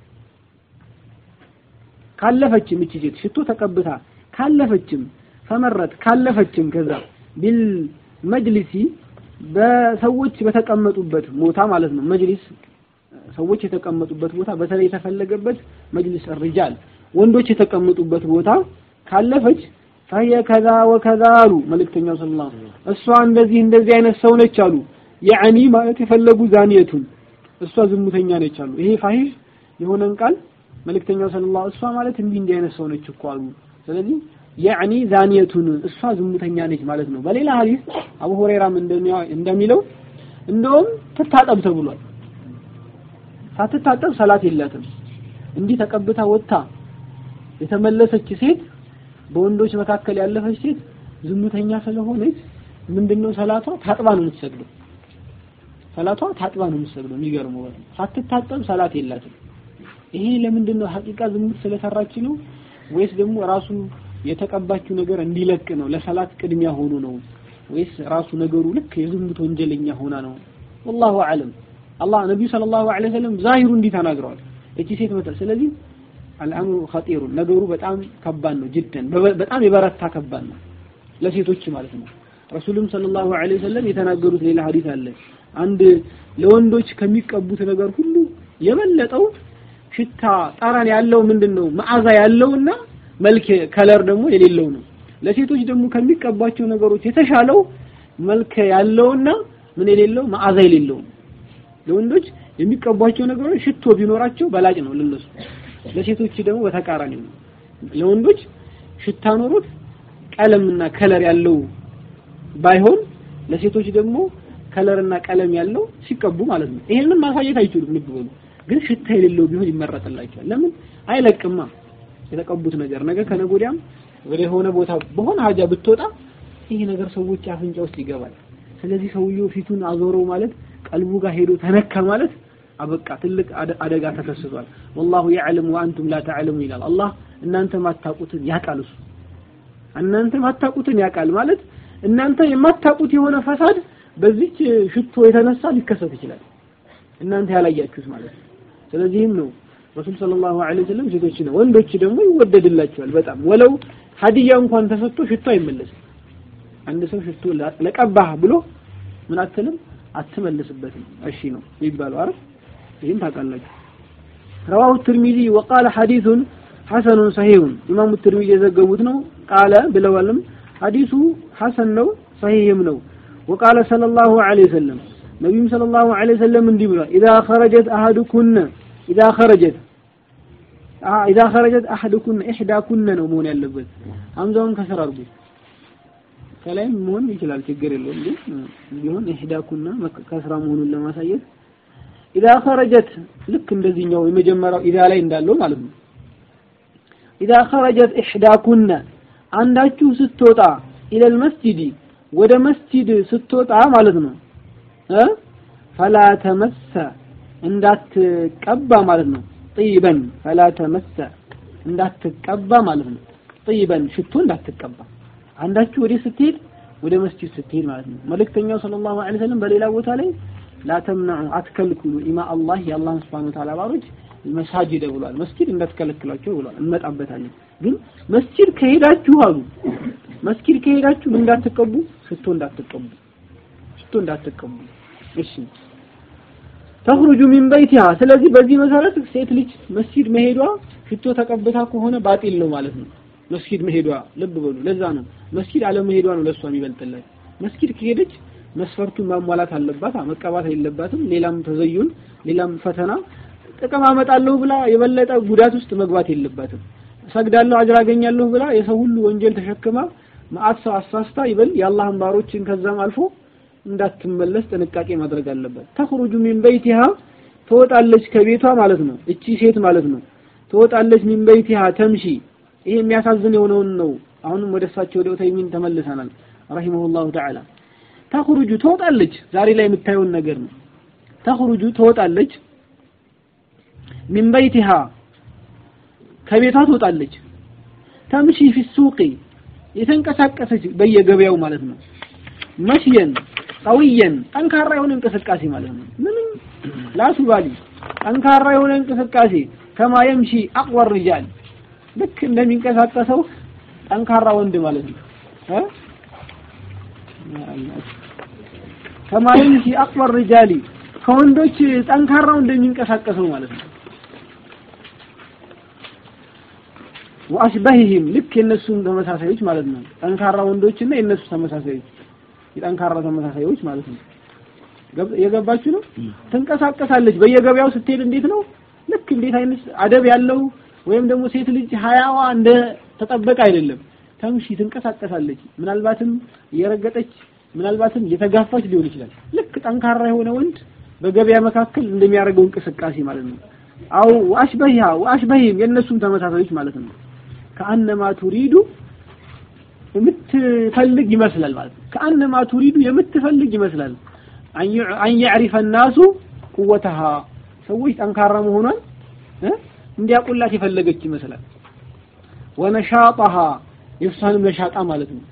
ካለፈችም እቺ ሴት ሽቶ ተቀብታ ካለፈችም ፈመረት ካለፈችም ከዛ ቢል መጅሊሲ በሰዎች በተቀመጡበት ቦታ ማለት ነው። መጅሊስ ሰዎች የተቀመጡበት ቦታ በተለይ የተፈለገበት መጅሊስ ሪጃል ወንዶች የተቀመጡበት ቦታ ካለፈች ፈየ ከዛ ወከዛ አሉ መልእክተኛው ሰለላሁ ዐለይሂ ወሰለም። እሷ እንደዚህ እንደዚህ አይነት ሰው ነች አሉ። ያዕኒ ማለት የፈለጉ ዛኒየቱን እሷ ዝሙተኛ ነች አሉ። ይሄ ፋሂሽ የሆነን ቃል መልእክተኛው ሰለላሁ እሷ ማለት እንዲህ እንዲህ አይነት ሰው ነች እኮ አሉ። ስለዚህ ያዕኒ ዛኒየቱን እሷ ዝሙተኛ ነች ማለት ነው። በሌላ ሐዲስ አቡ ሁረይራም እንደሚለው እንደውም ትታጠብ ተብሏል። ሳትታጠብ ሰላት የላትም። እንዲህ ተቀብታ ወጥታ የተመለሰች ሴት በወንዶች መካከል ያለፈች ሴት ዝሙተኛ ስለሆነች ምንድነው ሰላቷ ታጥባ ነው የምትሰግደው። ሰላቷ ታጥባ ነው የምትሰግደው። የሚገርመው ሳትታጠብ ሰላት የላትም። ይሄ ለምንድን ነው? ሐቂቃ ዝሙት ስለሰራች ነው ወይስ ደግሞ ራሱ የተቀባችው ነገር እንዲለቅ ነው? ለሰላት ቅድሚያ ሆኖ ነው ወይስ ራሱ ነገሩ ልክ የዝሙት ወንጀለኛ ሆና ነው? ወላሁ አለም። አላህ ነቢዩ ሰለላሁ ዐለይሂ ወሰለም ዛሂሩ እንዲህ ተናግረዋል። እቺ ሴት መጣ። ስለዚህ አልአምሩ ኸጢሩ ነገሩ በጣም ከባድ ነው። ጅደን በጣም የበረታ ከባድ ነው ለሴቶች ማለት ነው። ረሱልም ሰለላሁ ዐለይሂ ወሰለም የተናገሩት ሌላ ሐዲስ አለ። አንድ ለወንዶች ከሚቀቡት ነገር ሁሉ የበለጠው ሽታ ጠረን ያለው ምንድን ነው መዓዛ ያለውና መልክ ከለር ደግሞ የሌለው ነው። ለሴቶች ደግሞ ከሚቀባቸው ነገሮች የተሻለው መልክ ያለውና ምን የሌለው መዓዛ የሌለው ለወንዶች የሚቀቧቸው ነገሮች ሽቶ ቢኖራቸው በላጭ ነው ለነሱ። ለሴቶች ደግሞ በተቃራኒ ነው። ለወንዶች ሽታ ኖሮት ቀለምና ከለር ያለው ባይሆን ለሴቶች ደግሞ ከለርና ቀለም ያለው ሲቀቡ ማለት ነው። ይሄንን ማሳየት አይችሉም። ልብ በሉ። ግን ሽታ የሌለው ቢሆን ይመረጥላቸዋል። ለምን አይለቅማ የተቀቡት ነገር ነገ ከነገ ወዲያም ወደ ሆነ ቦታ በሆነ ሀጃ ብትወጣ ይሄ ነገር ሰዎች አፍንጫ ውስጥ ይገባል። ስለዚህ ሰውየው ፊቱን አዞረው ማለት ቀልቡ ጋር ሄዶ ተነካ ማለት አበቃ ትልቅ አደጋ ተከስቷል። ወላሁ ያዕለም ወአንቱም ላ ተዕለሙ ይላል አላህ። እናንተ ማታቁትን ያውቃል እሱ እናንተ ማታቁትን ያውቃል ማለት እናንተ የማታቁት የሆነ ፈሳድ በዚች ሽቶ የተነሳ ሊከሰት ይችላል። እናንተ ያላያችሁት ማለት ነው። ስለዚህም ነው ረሱል ሰለላሁ ዐለይሂ ወሰለም ሴቶች ነው ወንዶች ደግሞ ይወደድላቸዋል በጣም ወለው ሀዲያ እንኳን ተሰጥቶ ሽቶ አይመለስም። አንድ ሰው ሽቶ ለቀባህ ብሎ ምን አትልም አትመልስበትም። እሺ ነው የሚባለው አይደል? ይህን ታውቃላችሁ። ረዋሁ ትርሚዚ ወቃለ ሐዲሱን ሐሰኑን ሰሂሁን ኢማሙ ትርሚዚ የዘገቡት ነው። ቃለ ብለዋልም ሐዲሱ ሐሰን ነው ሰሂህም ነው። ወቃለ ሰለላሁ ዐለይሂ ወሰለም ነቢዩም ሰለላሁ ዐለይሂ ወሰለም እንዲህ ብሏል። ኢዛ ኸረጀት አሐዱኩነ ኢዛ ኸረጀት ኢዛ ኸረጀት አሐዱኩነ ኢሕዳኩነ ነው መሆን ያለበት። ሀምዛውን ከስር አድርጉ። ከላይም መሆን ይችላል፣ ችግር የለውም። ግን ቢሆን ኢሕዳኩና ከስራ መሆኑን ለማሳየት ኢዛ ኸረጀት ልክ እንደዚህኛው የመጀመሪያው ኢዛ ላይ እንዳለው ማለት ነው። ኢዛ ኸረጀት ኢሕዳኩነ አንዳችሁ ስትወጣ ኢለል መስጂዲ ወደ መስጂድ ስትወጣ ማለት ነው እ ፈላ ተመሰ እንዳትቀባ ማለት ነው። ጥይበን ፈላ ተመሰ እንዳትቀባ ማለት ነው። ጥይበን ሽቶ እንዳትቀባ አንዳችሁ ወደ ስትሄድ ወደ መስጂድ ስትሄድ ማለት ነው። መልእክተኛው ሰለላሁ ዐለይሂ ወሰለም በሌላ ቦታ ላይ ላተምነዑ አትከልክሉ ኢማ አላህ የአላህ ሱብሓነሁ ወተዓላ ባሮች መሳጅድ ብሏል። መስጂድ እንዳትከለክሏቸው ብሏል። እንመጣበታለን። ግን መስጂድ ከሄዳችሁ አሉ መስጂድ ከሄዳችሁ እንዳትቀቡ ሽቶ እንዳትቀቡ ሽቶ እንዳትቀቡ። እሺ ተኽሩጁ ሚን በይቲሃ ስለዚህ በዚህ መሰረት ሴት ልጅ መስጊድ መሄዷ ሽቶ ተቀብታ ከሆነ ባጢል ነው ማለት ነው መስጊድ መሄዷ ልብ በሉ ለዛ ነው መስጊድ አለመሄዷ ነው ለሷ የሚበልጥላት መስጊድ ከሄደች መስፈርቱን ማሟላት አለባት መቀባት የለባትም ሌላም ተዘዩን ሌላም ፈተና ጥቅም አመጣለሁ ብላ የበለጠ ጉዳት ውስጥ መግባት የለባትም ሰግዳለሁ አጅር አገኛለሁ ብላ የሰው ሁሉ ወንጀል ተሸክማ መዓት ሰው አሳስታ ይበል የአላህን ባሮችን ከዛም አልፎ እንዳትመለስ ጥንቃቄ ማድረግ አለበት ተخرج من بيتها ትወጣለች ከቤቷ ማለት ነው እቺ ሴት ማለት ነው ትወጣለች من بيتها تمشي ይሄ የሚያሳዝን የሆነውን ነው አሁንም ወደ እሳቸው ወደ ኡተይሚን ተመልሰናል ረሂመሁላሁ ተዓላ ተخرج ትወጣለች ዛሬ ላይ የምታየውን ነገር ነው ተخرج ትወጣለች من بيتها ከቤቷ ትወጣለች ተምሺ ፊ ሱቂ የተንቀሳቀሰች በየገበያው ማለት ነው መሽየን ቀውየን ጠንካራ የሆነ እንቅስቃሴ ማለት ነው ምንም ላቱባሊ ጠንካራ የሆነ እንቅስቃሴ ከማ የምሺ አቅወር ሪጃል ልክ እንደሚንቀሳቀሰው ጠንካራ ወንድ ማለት ነው እ ከማ የምሺ አቅወር ሪጃሊ ከወንዶች ጠንካራው እንደሚንቀሳቀሰው ማለት ነው ወአሽበህህም ልክ የነሱም ተመሳሳዮች ማለት ነው ጠንካራ ወንዶችና የነሱ ተመሳሳዮች የጠንካራ ተመሳሳዮች ማለት ነው የገባችሁ ነው ትንቀሳቀሳለች በየገበያው ስትሄድ እንዴት ነው ልክ እንዴት አይነት አደብ ያለው ወይም ደግሞ ሴት ልጅ ሀያዋ እንደ ተጠበቀ አይደለም ተምሺ ትንቀሳቀሳለች ምናልባትም እየረገጠች ምናልባትም እየተጋፋች ሊሆን ይችላል ልክ ጠንካራ የሆነ ወንድ በገበያ መካከል እንደሚያደርገው እንቅስቃሴ ማለት ነው አው ወአሽበሂሃ ወአሽበሂም የእነሱም ተመሳሳዮች ማለት ነው ከአነማ ቱሪዱ የምትፈልግ ይመስላል ማለት ነው ከአነማ ቱሪዱ የምትፈልግ ይመስላል አን ያዕሪፈ ናሱ ቁወተሃ ሰዎች ጠንካራ መሆኗን እንዲያውቁላት የፈለገች ይመስላል ወነሻጣሃ የእሷንም ነሻጣ ማለት ነው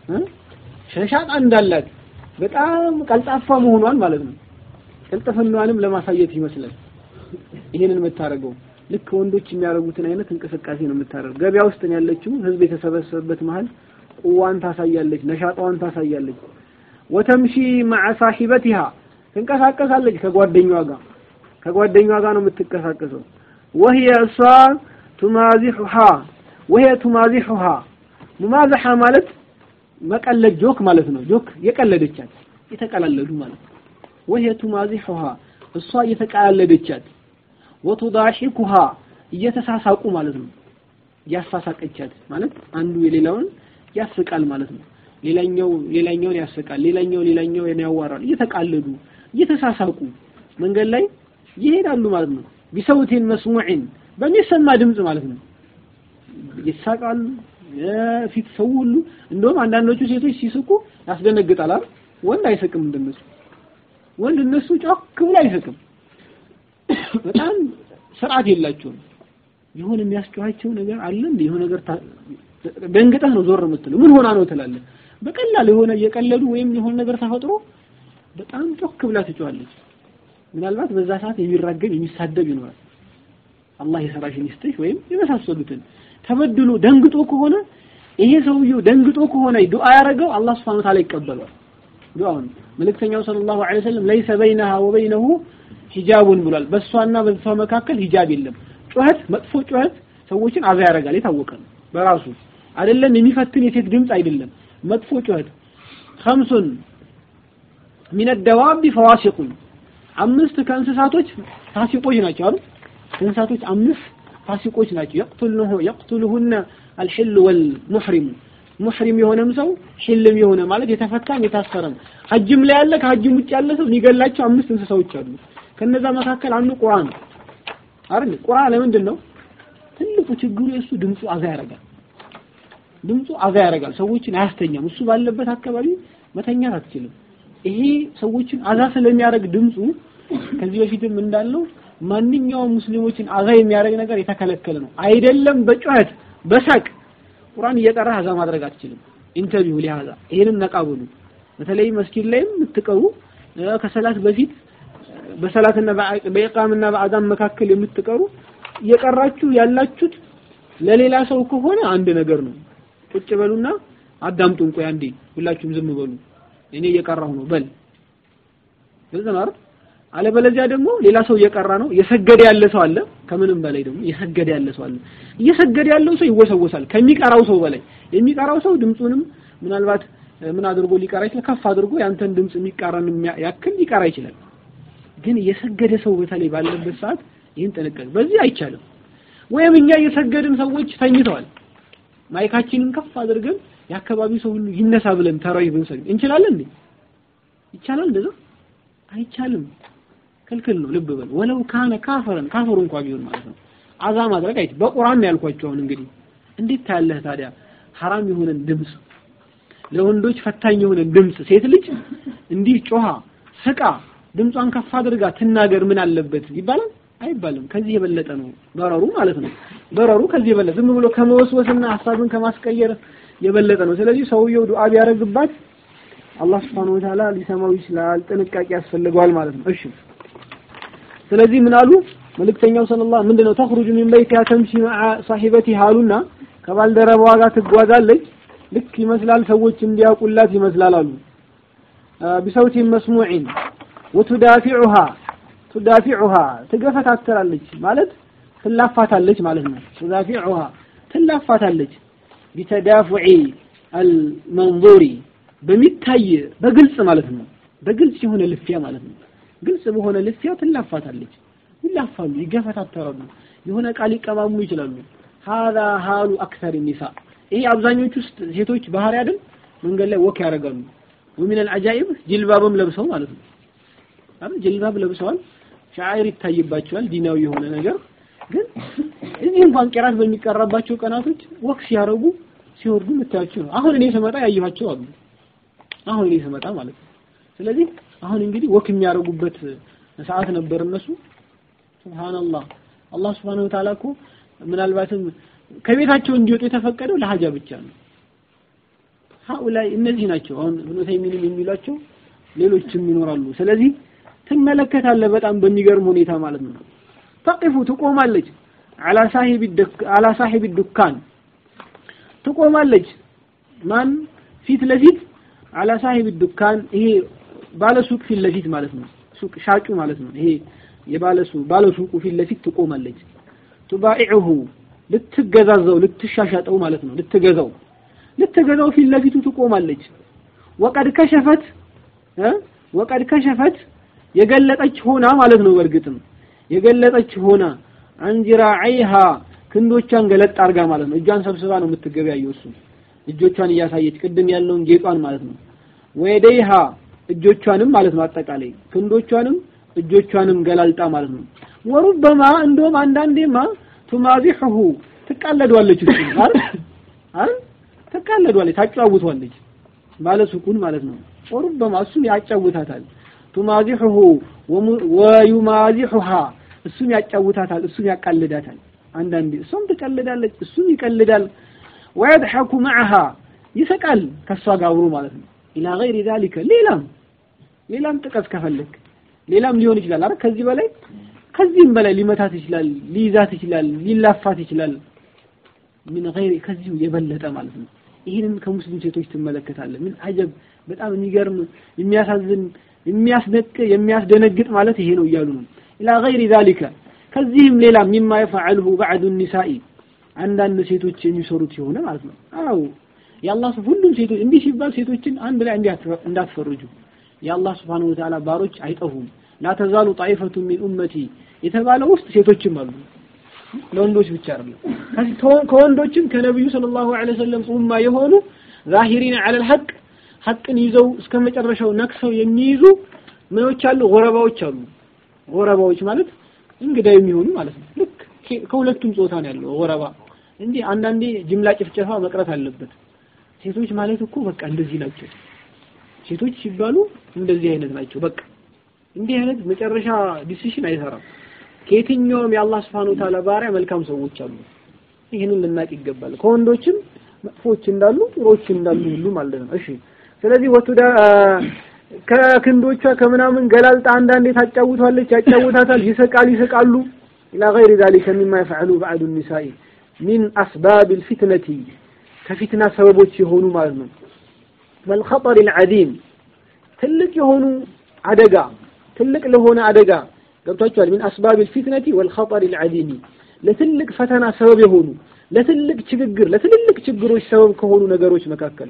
ነሻጣ እንዳላት በጣም ቀልጣፋ መሆኗን ማለት ነው ቅልጥፍናዋንም ለማሳየት ይመስላል ይሄንን የምታደርገው ልክ ወንዶች የሚያደርጉትን አይነት እንቅስቃሴ ነው የምታደርገው ገበያ ውስጥ ነው ያለችው ህዝብ የተሰበሰበበት መሀል ቁዋን ታሳያለች ነሻጣዋን ታሳያለች ወተምሺ ማዓ ሳሂበቲሃ ትንቀሳቀሳለች ከጓደኛዋ ጋር ከጓደኛዋ ጋር ነው የምትንቀሳቀሰው ወህየ እሷ ቱማዚሑሃ ወህየ ቱማዚሑሃ ሙማዘሓ ማለት መቀለድ ጆክ ማለት ነው ጆክ የቀለደቻት የተቀላለዱ ማለት ነው ወህየ ቱማዚሑሃ እሷ እየተቀላለደቻት ወቱዳሂኩሃ እየተሳሳቁ ማለት ነው ያሳሳቀቻት ማለት አንዱ የሌላውን ያስቃል ማለት ነው ሌላኛው ሌላኛውን ያስቃል ሌላኛው ሌላኛውን ያዋራል እየተቃለዱ እየተሳሳቁ መንገድ ላይ ይሄዳሉ ማለት ነው ቢሰውቲን መስሙዕን በሚሰማ ድምጽ ማለት ነው ይሳቃሉ ፊት ሰው ሁሉ እንደውም አንዳንዶቹ ሴቶች ሲስቁ ያስደነግጣል አይደል ወንድ አይስቅም እንደነሱ ወንድ እነሱ ጮክ ብሎ አይስቅም በጣም ስርዓት የላቸውም የሆነ የሚያስጨዋቸው ነገር አለ እንዴ የሆነ ነገር ደንግጠህ ነው ዞር የምትለው ምን ሆና ነው ትላለህ በቀላል የሆነ እየቀለዱ ወይም የሆነ ነገር ተፈጥሮ በጣም ጮክ ብላ ትጮዋለች ምናልባት በዛ ሰዓት የሚራገም የሚሳደብ ይኖራል አላህ የሰራሽን ይስጥሽ ወይም የመሳሰሉትን ተበድሎ ደንግጦ ከሆነ ይሄ ሰውየው ደንግጦ ከሆነ ዱዓ ያደረገው አላህ Subhanahu Ta'ala ይቀበለዋል ዱዓውን መልእክተኛው ሰለላሁ ዐለይሂ ወሰለም ለይሰ በይነሃ ወበይነሁ ሂጃቡን ብሏል በእሷና በሷ መካከል ሂጃብ የለም ጩኸት መጥፎ ጩኸት ሰዎችን አዛ ያደርጋል የታወቀ ነው በራሱ አይደለም የሚፈትን የሴት ድምጽ አይደለም መጥፎ ጩኸት خمسን من الدواب فواسق አምስት ከእንስሳቶች ፋሲቆች ናቸው አይደል እንስሳቶች አምስት ፋሲቆች ናቸው يقتلنه يقتلهن الحل والمحرم ሙሕሪም የሆነም ሰው ሒልም የሆነ ማለት የተፈታም የታሰረም ሐጅም ላይ ያለ ከሐጅም ውጭ ያለ ሰው የሚገላቸው አምስት እንስሳዎች አሉ ከነዛ መካከል አንዱ ቁርአን ነው አይደል ቁርአን ለምንድን ነው ትልቁ ችግሩ የእሱ ድምፁ አዛ ያደርጋል ድምፁ አዛ ያደርጋል ሰዎችን አያስተኛም እሱ ባለበት አካባቢ መተኛት አትችልም ይሄ ሰዎችን አዛ ስለሚያደርግ ድምፁ ከዚህ በፊትም እንዳለው ማንኛውም ሙስሊሞችን አዛ የሚያደርግ ነገር የተከለከለ ነው አይደለም በጩኸት በሳቅ ቁርአን እየቀራ አዛ ማድረግ አትችልም ኢንተርቪው ሊሃዛ ይሄንን ነቃብሉ በተለይ መስጊድ ላይም የምትቀሩ ከሰላት በፊት በሰላትና በኢቃምና በአዛን መካከል የምትቀሩ እየቀራችሁ ያላችሁት ለሌላ ሰው ከሆነ አንድ ነገር ነው ቁጭ በሉና አዳምጡን ቆይ አንዴ ሁላችሁም ዝም በሉ እኔ እየቀራሁ ነው በል ግልጽ ነው አይደል አለበለዚያ ደግሞ ሌላ ሰው እየቀራ ነው እየሰገደ ያለ ሰው አለ ከምንም በላይ ደግሞ እየሰገደ ያለ ሰው አለ እየሰገደ ያለው ሰው ይወሰወሳል ከሚቀራው ሰው በላይ የሚቀራው ሰው ድምፁንም ምናልባት ምን አድርጎ ሊቀራ ይችላል ከፍ አድርጎ ያንተን ድምፅ የሚቃረን ያክል ሊቀራ ይችላል ግን የሰገደ ሰው በተለይ ባለበት ሰዓት ይህን ጥንቃቄ በዚህ አይቻልም ወይም እኛ እየሰገድን ሰዎች ተኝተዋል ማይካችንን ከፍ አድርገን የአካባቢው ሰው ሁሉ ይነሳ ብለን ተራዊ ብንሰግድ እንችላለን እንዴ ይቻላል እንደዛ አይቻልም ክልክል ነው ልብ በል ወለው ካነ ካፈረን ካፈሩ እንኳን ቢሆን ማለት ነው አዛ ማድረግ አይ በቁርአን ያልኳቸው አሁን እንግዲህ እንዴት ታያለህ ታዲያ ሐራም የሆነን ድምፅ ለወንዶች ፈታኝ የሆነን ድምፅ ሴት ልጅ እንዲህ ጮሃ ስቃ ድምጿን ከፍ አድርጋ ትናገር ምን አለበት ይባላል አይባልም ከዚህ የበለጠ ነው በረሩ ማለት ነው በረሩ ከዚህ የበለጠ ዝም ብሎ ከመወስወስና ሐሳብን ከማስቀየር የበለጠ ነው ስለዚህ ሰውየው ዱዓ ቢያደርግባት አላህ Subhanahu Wa Ta'ala ሊሰማው ይችላል ጥንቃቄ ያስፈልገዋል ማለት ነው እሺ ስለዚህ ምን አሉ መልእክተኛው ሰለላሁ ምንድነው ተخرج من بيتها تمشي مع صاحبتها አሉና ከባልደረባዋ ጋር ትጓዛለች ልክ ይመስላል ሰዎች እንዲያውቁላት ይመስላል አሉ بصوت مسموع وتدافعها تدافعها ትገፈታተራለች ማለት ትላፋታለች ማለት ነው تدافعها ትላፋታለች بتدافع المنظور በሚታይ በግልጽ ማለት ነው በግልጽ የሆነ ልፊያ ማለት ነው ግልጽ በሆነ ልፊያ ትላፋታለች ይላፋሉ ይገፈታተራሉ የሆነ ቃል ይቀማሙ ይችላሉ هذا حال اكثر النساء ይሄ አብዛኞቹ ውስጥ ሴቶች ባህሪ አይደል መንገድ ላይ ወክ ያደርጋሉ ومن العجائب ጅልባብም ለብሰው ማለት ነው አይደል ጅልባብ ለብሰዋል ሻዕር ይታይባቸዋል ዲናዊ የሆነ ነገር ግን እዚህ እንኳን ቂራት በሚቀራባቸው ቀናቶች ወክ ሲያረጉ ሲወርዱ የምታያቸው ነው አሁን እኔ ስመጣ ያየኋቸው አሉ አሁን እኔ ስመጣ ማለት ነው ስለዚህ አሁን እንግዲህ ወክ የሚያደርጉበት ሰዓት ነበር እነሱ ሱብሃንአላህ አላህ Subhanahu Wa Ta'ala እኮ ምናልባትም ከቤታቸው እንዲወጡ የተፈቀደው ለሀጃ ብቻ ነው ሀኡላይ እነዚህ ናቸው አሁን ኢብኑ ተይሚንም የሚሏቸው ሌሎችም ይኖራሉ ስለዚህ ትመለከታለህ በጣም በሚገርም ሁኔታ ማለት ነው ተቅፉ ትቆማለች على صاحب الدك على صاحب الدكان ትቆማለች ማን ፊት ለፊት على صاحب الدكان ይሄ ባለ ሱቅ ፊት ለፊት ማለት ነው ሱቅ ሻጩ ማለት ነው ይሄ የባለ ሱቅ ባለ ሱቁ ፊት ለፊት ትቆማለች ቱባኢዑሁ ልትገዛዘው ልትሻሻጠው ማለት ነው ልትገዛው ልትገዛው ፊት ለፊቱ ትቆማለች ወቀድ ከሸፈት ወቀድ ከሸፈት የገለጠች ሆና ማለት ነው በእርግጥም የገለጠች ሆና አንጅራዒሃ ክንዶቿን ገለጥ አርጋ ማለት ነው እጇን ሰብስባ ነው የምትገበያየው እሱ እጆቿን እያሳየች ቅድም ያለውን ጌጧን ማለት ነው ወየደይሃ እጆቿንም ማለት ነው አጠቃላይ ክንዶቿንም እጆቿንም ገላልጣ ማለት ነው ወሩበማ እንደውም አንዳንዴማ ቱማዚሑሁ ትቃለዷለች እሱ አይደል አይደል ትቃለዷለች ታጫውቷለች ባለ ሱቁን ማለት ነው ወሩበማ እሱም ያጫውታታል ቱማዚሑሁ ወዩማዚሑሃ እሱም ያጫውታታል እሱም ያቃልዳታል አንዳንዴ እሷም ትቀልዳለች እሱም ይቀልዳል ወየድሐኩ መዐሃ ይስቃል ከሷ ጋር አብሮ ማለት ነው ኢላ ገይሪ ዛሊከ ሌላም ሌላም ጥቀስ ከፈለክ ሌላም ሊሆን ይችላል አይደል ከዚህ በላይ ከዚህም በላይ ሊመታት ይችላል ሊይዛት ይችላል ሊላፋት ይችላል ምን ገይሪ ከዚሁ የበለጠ ማለት ነው ይህንን ከሙስሊም ሴቶች ትመለከታለህ ምን አጀብ በጣም የሚገርም የሚያሳዝን የሚያስደቅ የሚያስደነግጥ ማለት ይሄ ነው እያሉ ነው ኢላ ገይሪ ዛሊከ ከዚህም ሌላ ሚማ የፈዐልሁ ባዕዱ ኒሳኢ አንዳንድ ሴቶች የሚሰሩት የሆነ ማለት ነው አው የአላህ ሁሉም ሴቶች እንዲህ ሲባል ሴቶችን አንድ ላይ እንዳትፈርጁ የአላህ Subhanahu Wa Ta'ala ባሮች አይጠፉም ላ ተዛሉ ጣይፈቱ ሚን ኡመቲ የተባለው ውስጥ ሴቶችም አሉ ለወንዶች ብቻ አይደለም ከወንዶችም ከነብዩ ሰለላሁ ዐለይሂ ወሰለም ኡማ የሆኑ ዛሂሪን ዐለል ሐቅ ሐቅን ይዘው እስከ መጨረሻው ነክሰው የሚይዙ ምኖች አሉ ጎረባዎች አሉ ጎረባዎች ማለት እንግዳ የሚሆኑ ማለት ነው ልክ ከሁለቱም ጾታ ነው ያለው ጎረባ እንጂ አንዳንዴ ጅምላ ጭፍጨፋ መቅረት አለበት ሴቶች ማለት እኮ በቃ እንደዚህ ናቸው ሴቶች ሲባሉ እንደዚህ አይነት ናቸው በቃ እንዲህ አይነት መጨረሻ ዲሲሽን አይሰራም ከየትኛውም የአላህ Subhanahu Wa Ta'ala ባሪያ መልካም ሰዎች አሉ ይህንን ልናቅ ይገባል ከወንዶችም መጥፎች እንዳሉ ጥሮች እንዳሉ ሁሉ ማለት ነው እሺ ስለዚህ ወቱዳ ከክንዶቿ ከምናምን ገላልጣ አንዳንዴ ታጫውቷለች ያጫውታታል ይስቃል ይስቃሉ إلى غير ذلك مما يفعل بعض النساء من أسباب الفتنة كفتنة سببوች የሆኑ ማለት ነው والخطر العظيم ትልቅ የሆኑ አደጋ ትልቅ ለሆነ አደጋ ገብቷቸዋል። ሚን አስባብ ልፊትነቲ ወልኸጠር ልዓዚሚ ለትልቅ ፈተና ሰበብ የሆኑ ለትልቅ ችግር ለትልልቅ ችግሮች ሰበብ ከሆኑ ነገሮች መካከል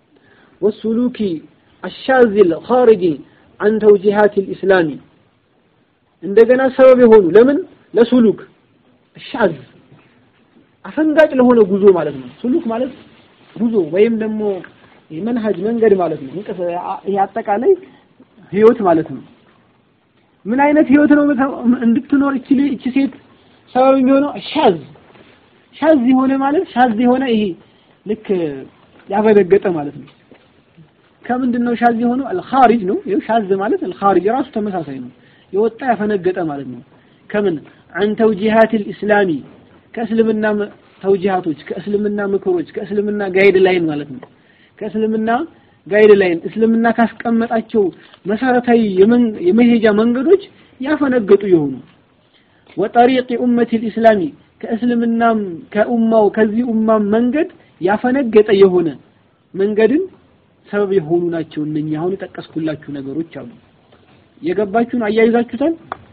ወሱሉኪ አሻዚ ልኻሪጂ አን ተውጂሃት ልኢስላሚ እንደገና ሰበብ የሆኑ ለምን ለሱሉክ ሻዝ አፈንጋጭ ለሆነ ጉዞ ማለት ነው። ሱሉክ ማለት ጉዞ ወይም ደግሞ መንሀጅ መንገድ ማለት ነው። ይሄ አጠቃላይ ህይወት ማለት ነው። ምን አይነት ህይወት ነው እንድትኖር እቺ እቺ ሴት ሰበብ የሚሆነው ሻዝ ሻዝ የሆነ ማለት ሻዝ የሆነ ይሄ ልክ ያፈነገጠ ማለት ነው። ከምንድን ነው ሻዝ የሆነው? አልኻሪጅ ነው። ይኸው ሻዝ ማለት አልኻሪጅ ራሱ ተመሳሳይ ነው። የወጣ ያፈነገጠ ማለት ነው። ከምን አን ተውጂሃት ልእስላሚ ከእስልምና ተውጂሃቶች ከእስልምና ምክሮች ከእስልምና ጋይድ ላይን ማለት ነው። ከእስልምና ጋይድ ላይን እስልምና ካስቀመጣቸው መሰረታዊ የመሄጃ መንገዶች ያፈነገጡ የሆኑ ወጠሪቅ ኡመት ልእስላሚ ከእስልምናም ከኡማው ከዚህ ኡማም መንገድ ያፈነገጠ የሆነ መንገድን ሰበብ የሆኑ ናቸው። እነኛ አሁን የጠቀስኩላችሁ ነገሮች አሉ። የገባችሁን አያይዛችሁታል?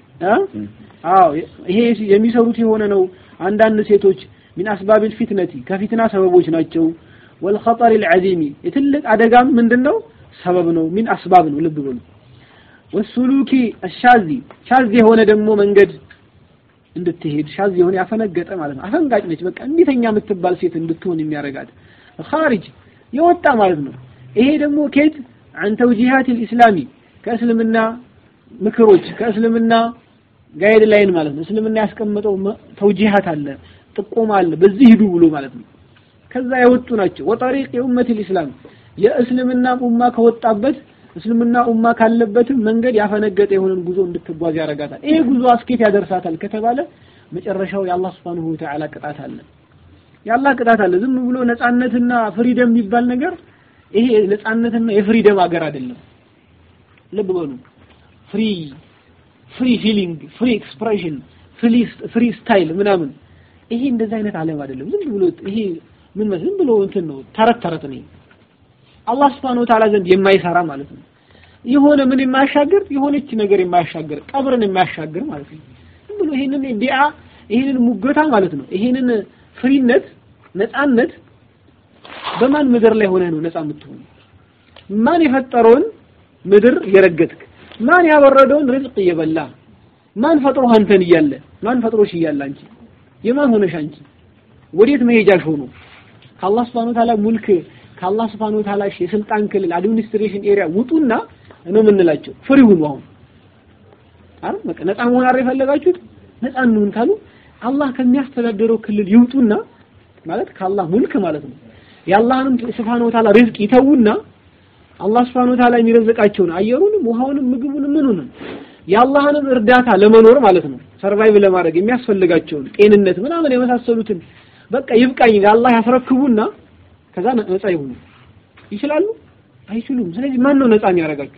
አዎ ይሄ የሚሰሩት የሆነ ነው። አንዳንድ ሴቶች ሚን አስባቢል ፊትነቲ ከፊትና ሰበቦች ናቸው። ወልኸጠር ልዓዚሚ የትልቅ አደጋም ምንድነው ሰበብ ነው። ሚን አስባብ ነው። ልብ በሉ። ወሱሉኪ አሻዚ ሻዝ የሆነ ደግሞ መንገድ እንድትሄድ ሻዝ የሆነ ያፈነገጠ ማለት ነው። አፈንጋጭ ነች። በቃ እንዴተኛ የምትባል ሴት እንድትሆን የሚያረጋት ኻሪጅ የወጣ ማለት ነው። ይሄ ደግሞ ኬት አን ተውጂሃት ልኢስላሚ ከእስልምና ምክሮች ከእስልምና ጋይድ ላይን ማለት ነው። እስልምና ያስቀመጠው ተውጂሃት አለ፣ ጥቆማ አለ፣ በዚህ ሂዱ ብሎ ማለት ነው። ከዛ የወጡ ናቸው። ወጠሪቅ የኡመት ልእስላም የእስልምና ኡማ ከወጣበት እስልምና ኡማ ካለበትም መንገድ ያፈነገጠ የሆነን ጉዞ እንድትጓዝ ያደርጋታል። ይሄ ጉዞ አስኬት ያደርሳታል ከተባለ መጨረሻው የአላህ Subhanahu Wa Ta'ala ቅጣት አለ። የአላህ ቅጣት አለ። ዝም ብሎ ነጻነትና ፍሪደም የሚባል ነገር ይሄ ነጻነትና የፍሪደም ሀገር አይደለም። ልብ በሉ። ፍሪ ፍሪ ፊሊንግ፣ ፍሪ ኤክስፕሬሽን፣ ፍሪ ስታይል ምናምን ይሄ እንደዚህ አይነት ዓለም አይደለም። ዝም ብሎ ይሄ ምን ዝም ብሎ እንትን ነው፣ ተረት ተረት ነው። አላህ Subhanahu Wa Ta'ala ዘንድ የማይሰራ ማለት ነው። የሆነ ምን የማያሻግር የሆነች ነገር የማያሻግር ቀብርን የማያሻግር ማለት ነው። ዝም ብሎ ይሄንን ዲዓ ይሄንን ሙገታ ማለት ነው። ይሄንን ፍሪነት ነፃነት በማን ምድር ላይ ሆነህ ነው ነፃ የምትሆን? ማን የፈጠረውን ምድር እየረገጥክ ማን ያወረደውን ርዝቅ እየበላ ማን ፈጥሮ አንተን እያለ ማን ፈጥሮሽ እያለ አንቺ የማን ሆነሽ አንቺ ወዴት መሄጃሽ ሆኖ ከአላህ Subhanahu Wa Ta'ala ሙልክ ከአላህ Subhanahu Wa Ta'ala የስልጣን ክልል አድሚኒስትሬሽን ኤሪያ ውጡና ነው የምንላቸው ፍሪ ሁኑ አሁን አረ በቃ ነፃ መሆን አረ የፈለጋችሁት ነፃ እንሁን ካሉ አላህ ከሚያስተዳድረው ክልል ይውጡና ማለት ከአላህ ሙልክ ማለት ነው የአላህንም Subhanahu Wa Ta'ala ሪዝቅ ይተውና አላህ Subhanahu Wa Ta'ala የሚረዝቃቸውን አየሩንም ውሃውንም ምግቡንም ምኑንም የአላህንም እርዳታ ለመኖር ማለት ነው ሰርቫይቭ ለማድረግ የሚያስፈልጋቸውን ጤንነት ምናምን የመሳሰሉትን በቃ ይብቃኝ ለአላህ ያስረክቡና ከዛ ነፃ ይሁኑ ይችላሉ አይችሉም ስለዚህ ማን ነው ነፃ የሚያደርጋችሁ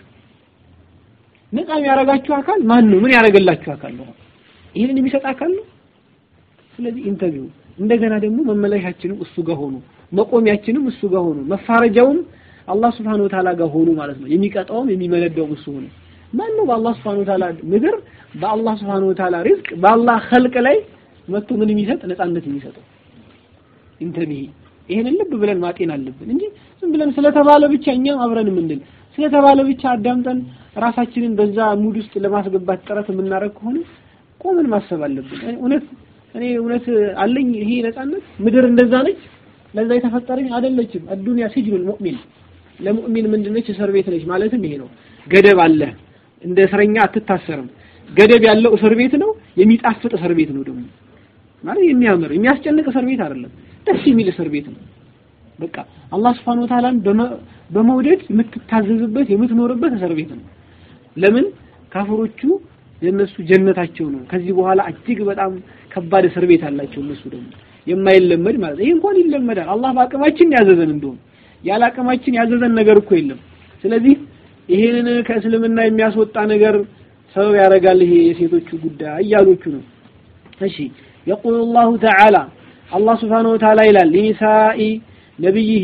ነፃ የሚያደርጋችሁ አካል ማን ነው ምን ያደርግላችሁ አካል ነው ይህንን የሚሰጥ አካል ነው ስለዚህ ኢንተርቪው እንደገና ደግሞ መመለሻችንም እሱ ጋር ሆኑ መቆሚያችንም እሱ ጋር ሆኑ መፋረጃውም አላህ Subhanahu Wa Ta'ala ጋር ሆኑ ማለት ነው የሚቀጣውም የሚመነዳውም እሱ ሆኑ ማን ነው በአላህ Subhanahu Wa Ta'ala ምድር በአላህ Subhanahu Wa Ta'ala ሪዝቅ በአላህ ኸልቅ ላይ መጥቶ ምን የሚሰጥ ነፃነት የሚሰጠው ኢንተርቪው ይሄንን ልብ ብለን ማጤን አለብን እንጂ ዝም ብለን ስለተባለ ብቻ እኛም አብረን የምንል ስለተባለ ብቻ አዳምጠን ራሳችንን በዛ ሙድ ውስጥ ለማስገባት ጥረት የምናደርግ ከሆነ ቆምን ማሰብ አለብን። እውነት እኔ እውነት አለኝ ይሄ ነፃነት ምድር እንደዛ ነች ለዛ የተፈጠረኝ አይደለችም። አዱንያ ሲጅኑል ሙእሚን ለሙእሚን ምንድነች? እስር ቤት ነች ማለትም ይሄ ነው። ገደብ አለ። እንደ እስረኛ አትታሰርም። ገደብ ያለው እስር ቤት ነው። የሚጣፍጥ እስር ቤት ነው ደግሞ ማለት የሚያምር የሚያስጨንቅ እስር ቤት አይደለም። ደስ የሚል እስር ቤት ነው። በቃ አላህ Subhanahu Wa Ta'ala በመውደድ የምትታዘዝበት የምትኖርበት እስር ቤት ነው። ለምን ካፍሮቹ የነሱ ጀነታቸው ነው። ከዚህ በኋላ እጅግ በጣም ከባድ እስር ቤት አላቸው እነሱ ደግሞ የማይለመድ ማለት ይሄ እንኳን ይለመዳል። አላህ በአቅማችን ያዘዘን እንደሆነ ያለ አቅማችን ያዘዘን ነገር እኮ የለም። ስለዚህ ይሄንን ከእስልምና የሚያስወጣ ነገር ሰበብ ያደርጋል ይሄ የሴቶቹ ጉዳይ እያሎቹ ነው። እሺ يقول الله تعالى አላህ Subhanahu Wa Ta'ala ይላል ሊኒሳኢ ነብይሂ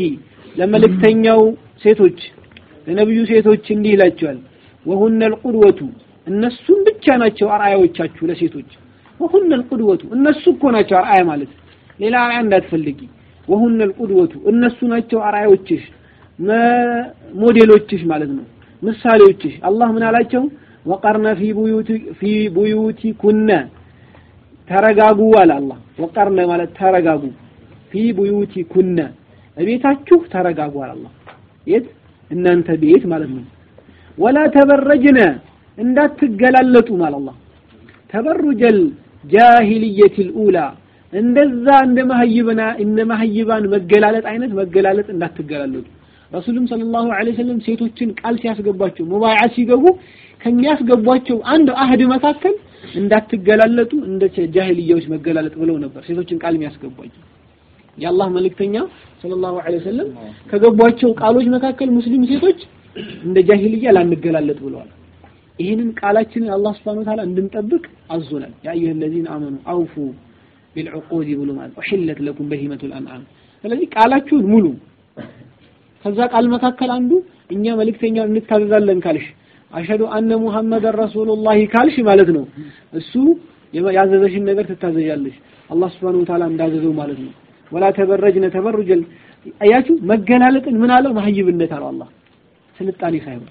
ለመልእክተኛው ሴቶች ለነብዩ ሴቶች እንዲህ ይላቸዋል ወሁነ القدوة እነሱም ብቻ ናቸው አርአያዎቻችሁ ለሴቶች ወሁነ القدوة እነሱ እኮ ናቸው አርአያ ማለት ሌላ አርአያ እንዳትፈልጊ ወሁነ القدوة እነሱ ናቸው አርአያዎችሽ ሞዴሎችሽ ማለት ነው ምሳሌዎችሽ አላህ ምን አላቸው ወቀርነ ፊ ቡዩቲ ፊ ቡዩቲኩነ ተረጋጉ አለ አላህ ወቀርነ ማለት ተረጋጉ ፊ ቡዩቲኩነ እቤታችሁ ተረጋጉ አለ አላህ የት እናንተ ቤት ማለት ነው ወላ ተበረጅነ እንዳትገላለጡ ማለት አላህ ተበሩጀል ጃሂልየቲል ኡላ እንደዛ እንደ መሀይብና እንደ መሀይባን መገላለጥ አይነት መገላለጥ እንዳትገላለጡ ረሱልም ሰለላሁ ዐለይሂ ወሰለም ሴቶችን ቃል ሲያስገባቸው ሙባይዓ ሲገቡ ከሚያስገቧቸው አንድ አህድ መካከል እንዳትገላለጡ እንደ ጃሂልያዎች መገላለጥ ብለው ነበር ሴቶችን ቃል የሚያስገቧቸው የአላህ መልእክተኛ ሰለላሁ ዐለይሂ ወሰለም ከገቧቸው ቃሎች መካከል ሙስሊም ሴቶች እንደ ጃሂልያ ላንገላለጥ ብለዋል ይህንን ቃላችንን አላህ Subhanahu Wa Ta'ala እንድንጠብቅ አዞናል ያ አዩሀ الذين آمنوا أوفوا بالعقود ብሎ ማለት أحلت لكم بهيمة الأنعام ስለዚህ ቃላችሁን ሙሉ ከዛ ቃል መካከል አንዱ እኛ መልእክተኛ እንታዘዛለን ካልሽ አሸዱ አነ ሙሐመድን ረሱሉላህ ካልሽ ማለት ነው እሱ ያዘዘሽን ነገር ትታዘዣለሽ አላህ Subhanahu Wa Ta'ala እንዳዘዘው ማለት ነው ወላ ተበረጅነ ተበሩጀል አያችሁ መገላለጥን ምን አለው መሀይብነት አለው አላህ ስልጣኔ ሳይሆን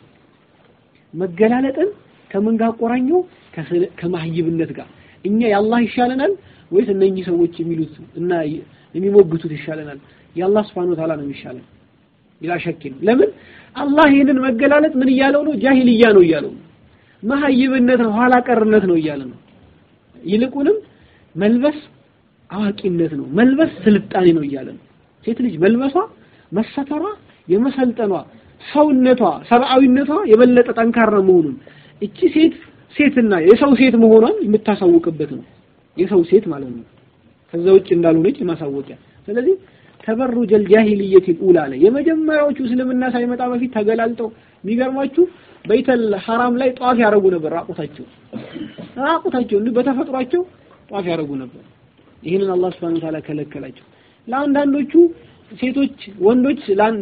መገላለጥን ከምን ጋር ቆራኘው ከማህይብነት ጋር እኛ የአላህ ይሻለናል ወይስ እነኚህ ሰዎች የሚሉት እና የሚሞግቱት ይሻለናል የአላህ Subhanahu Wa Ta'ala ነው የሚሻለን ቢላ ሸክ ለምን አላህ ይህንን መገላለጥ ምን እያለው ነው ጃሂልያ ነው እያለው ነው መሀይብነት ነው ኋላ ቀርነት ነው እያለ ነው ይልቁንም መልበስ አዋቂነት ነው መልበስ ስልጣኔ ነው እያለ ነው ሴት ልጅ መልበሷ መሰተሯ የመሰልጠኗ ሰውነቷ ሰብአዊነቷ የበለጠ ጠንካራ መሆኑን እቺ ሴት ሴትና የሰው ሴት መሆኗን የምታሳውቅበት ነው የሰው ሴት ማለት ነው ከዛ ውጭ እንዳልሆነች ማሳወቂያ ስለዚህ ተበሩጀል ጃሂልየት ኡላ ላይ የመጀመሪያዎቹ እስልምና ሳይመጣ በፊት ተገላልጠው የሚገርማችሁ በይተል ሐራም ላይ ጧፍ ያደረጉ ነበር ራቁታቸው ራቁታቸው እንዲህ በተፈጥሯቸው ጧፍ ያደረጉ ነበር ይህንን አላህ Subhanahu Wa Ta'ala ከለከላቸው ለአንዳንዶቹ ሴቶች ወንዶች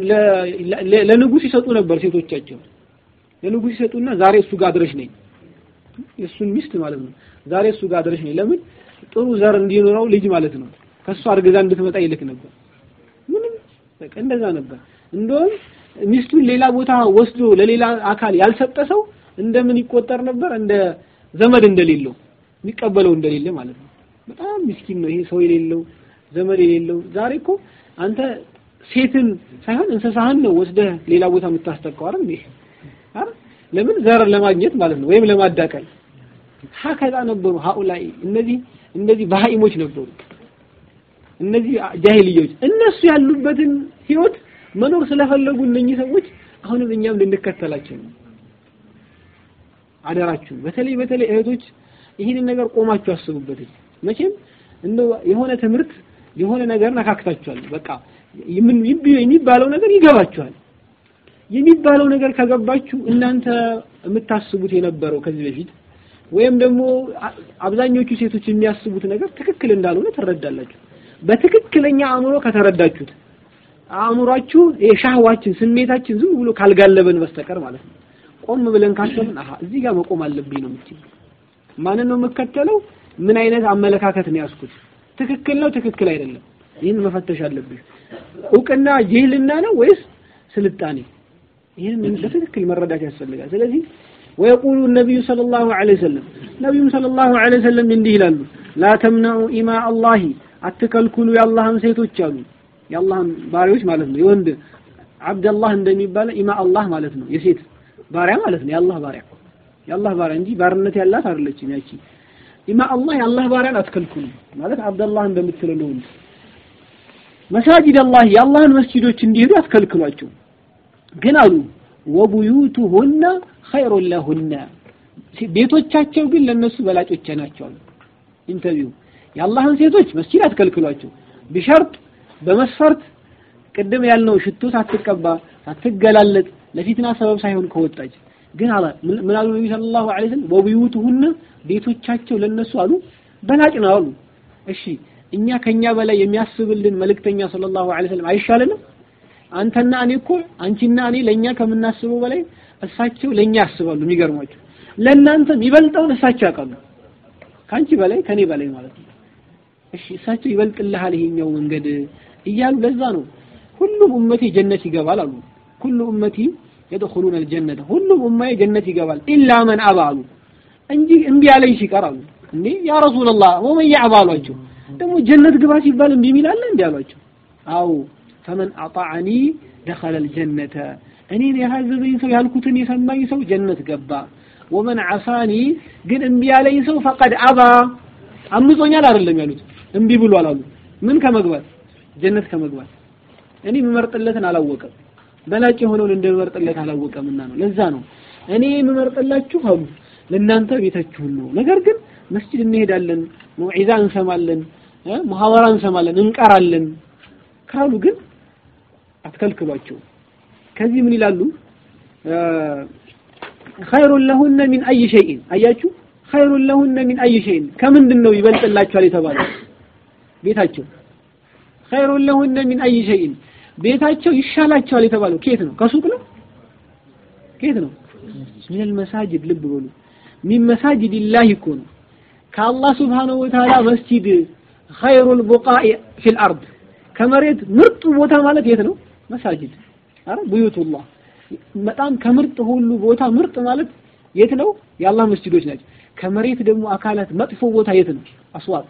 ለንጉስ ይሰጡ ነበር ሴቶቻቸው ለንጉስ ይሰጡና ዛሬ እሱ ጋር አድረሽ ነኝ የእሱን ሚስት ማለት ነው ዛሬ እሱ ጋር አድረሽ ነኝ ለምን ጥሩ ዘር እንዲኖረው ልጅ ማለት ነው ከእሱ አርግዛ እንድትመጣ ይልክ ነበር ምንም በቃ እንደዛ ነበር እንደውም ሚስቱን ሌላ ቦታ ወስዶ ለሌላ አካል ያልሰጠ ሰው እንደምን ይቆጠር ነበር እንደ ዘመድ እንደሌለው የሚቀበለው እንደሌለ ማለት ነው በጣም ምስኪን ነው ይሄ ሰው የሌለው ዘመድ የሌለው ዛሬ እኮ አንተ ሴትን ሳይሆን እንስሳህን ነው ወስደህ ሌላ ቦታ የምታስጠቀው አይደል እንዴ አይደል ለምን ዘር ለማግኘት ማለት ነው ወይም ለማዳቀል ሀከዛ ነበሩ ሀኡላይ እነዚህ እንደዚህ በሃይሞች ነበሩ እነዚህ ጃሂልዮች እነሱ ያሉበትን ህይወት መኖር ስለፈለጉ እነኚህ ሰዎች አሁንም እኛም ልንከተላቸው ነው አደራችሁ በተለይ በተለይ እህቶች ይህንን ነገር ቆማችሁ አስቡበት መቼም እንደው የሆነ ትምህርት የሆነ ነገር ነካክታችኋል በቃ ምን የሚባለው ነገር ይገባችኋል የሚባለው ነገር ከገባችሁ እናንተ የምታስቡት የነበረው ከዚህ በፊት ወይም ደግሞ አብዛኞቹ ሴቶች የሚያስቡት ነገር ትክክል እንዳልሆነ ትረዳላችሁ በትክክለኛ አእምሮ ከተረዳችሁት አእምሯችሁ የሻህዋችን ስሜታችን ዝም ብሎ ካልጋለበን በስተቀር ማለት ነው ቆም ብለን ካሰብን አሃ እዚህ ጋር መቆም አለብኝ ነው የምትል ማንን ነው የምከተለው ምን አይነት አመለካከት ነው ያስኩት ትክክል ነው ትክክል አይደለም ይህን መፈተሽ አለብሽ እውቅና ጅህልና ነው ወይስ ስልጣኔ ይህን በትክክል መረዳት ያስፈልጋል ስለዚህ ويقول النبي صلى الله عليه وسلم نبي صلى الله عليه وسلم እንዲህ ይላሉ لا تمنعوا إماء الله አትከልኩሉ የአላህን ሴቶች አሉ የአላህን ባሪያዎች ማለት ነው የወንድ አብደላህ እንደሚባለው ኢማ አላህ ማለት ነው የሴት ባሪያ ማለት ነው የአላህ ባሪያ የአላህ ባሪያ እንጂ ባርነት ያላት አይደለችም ያቺ ኢማ አላህ የአላህ ባሪያን አትከልኩሉ ማለት አብደላህ እንደምትለው ነው መሳጅድ አላህ የአላህን መስጂዶች እንዲሄዱ አትከልክሏቸው ግን አሉ ወቡዩቱሁነ ኸይሩን ለሁነ ቤቶቻቸው ግን ለነሱ በላጮች ናቸው አሉ ኢንተርቪው የአላህን ሴቶች መስጂድ አትከልክሏቸው ቢሸርጥ በመስፈርት ቅድም ያልነው ሽቶ ሳትቀባ ሳትገላለጥ ለፊትና ሰበብ ሳይሆን ከወጣች ግን አላ ምን አሉ ነብዩ ሰለላሁ ዐለይሂ ወሰለም ወቢዩቱሁነ ቤቶቻቸው ለነሱ አሉ በላጭ ነው አሉ እሺ እኛ ከኛ በላይ የሚያስብልን መልእክተኛ ሰለላሁ ዐለይሂ ወሰለም አይሻለንም አንተና እኔ እኮ አንቺና እኔ ለኛ ከምናስበው በላይ እሳቸው ለኛ ያስባሉ የሚገርማቸው ለእናንተ የሚበልጠውን እሳቸው ያውቃሉ። ከአንቺ በላይ ከኔ በላይ ማለት ነው። እሺ እሳቸው ይበልጥልሃል ይሄኛው መንገድ እያሉ ለዛ ነው ሁሉም ኡመቴ ጀነት ይገባል አሉ። ኩሉ ኡመቲ የድኹሉነ አልጀነተ ሁሉም ኡማዬ ጀነት ይገባል ኢላ መን አባ አሉ እንጂ እምቢ ያለኝ ሲቀር አሉ። እንዴ ያ ረሱላህ ወመን ያዕባ አሏቸው። ደግሞ ጀነት ግባ ሲባል እምቢ የሚል አለ እንዲ አሏቸው። አው ፈመን አጣዓኒ ደኸለ አልጀነተ እኔን የታዘዘኝ ሰው ያልኩትን የሰማኝ ሰው ጀነት ገባ። ወመን ዓሳኒ ግን እምቢ ያለኝ ሰው ፈቀድ አባ አምጾኛል አይደለም ያሉት እምቢ ብሏል አሉ። ምን ከመግባት ጀነት ከመግባት እኔ የምመርጥለትን አላወቀም። በላጭ የሆነውን እንደምመርጥለት አላወቀምና ነው። ለዛ ነው እኔ የምመርጥላችሁ አሉ ለእናንተ ቤታችሁን ነው። ነገር ግን መስጂድ እንሄዳለን፣ መውዒዛ እንሰማለን፣ ሙሐወራ እንሰማለን፣ እንቀራለን ካሉ ግን አትከልክሏቸው። ከዚህ ምን ይላሉ? ኸይሩን ለሁነ ሚን አይ ሸይን አያችሁ፣ ኸይሩን ለሁነ ሚን አይ ሸይን ከምንድን ነው ይበልጥላችኋል የተባለው? ቤታቸው ኸይሩን ለሁነ ሚን አይ ሸይን ቤታቸው ይሻላቸዋል የተባለው ከየት ነው? ከሱቅ ነው? ከየት ነው? ሚነል መሳጅድ ልብ በሉ ሚን መሳጅድ ላህ እኮ ነው። ከአላህ ስብሓነሁ ወተዓላ መስጂድ ኸይሩል ቡቃኢ ፊል አርድ ከመሬት ምርጡ ቦታ ማለት የት ነው? መሳጅድ አረ ቡዩቱላህ በጣም ከምርጥ ሁሉ ቦታ ምርጥ ማለት የት ነው? የአላህ መስጂዶች ናቸው። ከመሬት ደግሞ አካላት መጥፎ ቦታ የት ነው? አስዋቅ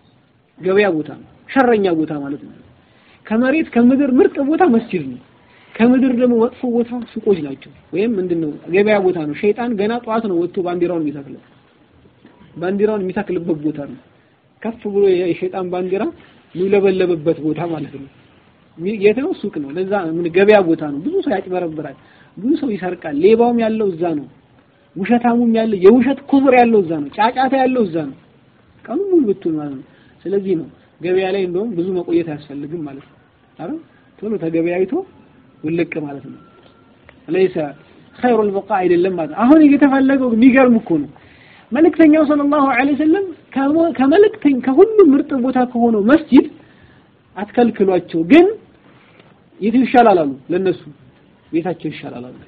ገበያ ቦታ ነው። ሸረኛ ቦታ ማለት ነው። ከመሬት ከምድር ምርጥ ቦታ መስጂድ ነው። ከምድር ደግሞ መጥፎ ቦታ ሱቆች ናቸው። ወይም ምንድነው ገበያ ቦታ ነው። ሸይጣን ገና ጠዋት ነው ወጥቶ ባንዲራውን የሚተክለው ባንዲራውን የሚተክልበት ቦታ ነው። ከፍ ብሎ የሸይጣን ባንዲራ የሚውለበለብበት ቦታ ማለት ነው። የት ነው? ሱቅ ነው። ለዛ ምን ገበያ ቦታ ነው። ብዙ ሰው ያጭበረብራል፣ ብዙ ሰው ይሰርቃል። ሌባውም ያለው እዛ ነው። ውሸታሙም ያለው የውሸት ኩብር ያለው እዛ ነው። ጫጫታ ያለው እዛ ነው። ቀኑ ሙሉ ብትውል ማለት ነው። ስለዚህ ነው ገበያ ላይ እንደውም ብዙ መቆየት አያስፈልግም ማለት ነው። አረ ቶሎ ተገበያይቶ ውልቅ ማለት ነው። ለይሰ ኸይሩል በቃ አይደለም ማለት አሁን እየተፈለገው የሚገርም እኮ ነው። መልእክተኛው ሰለላሁ ዐለይሂ ወሰለም ከመልእክተኛ ከሁሉም ምርጥ ቦታ ከሆነው መስጂድ አትከልክሏቸው፣ ግን የቱ ይሻላል አሉ። ለነሱ ቤታቸው ይሻላል አሉ።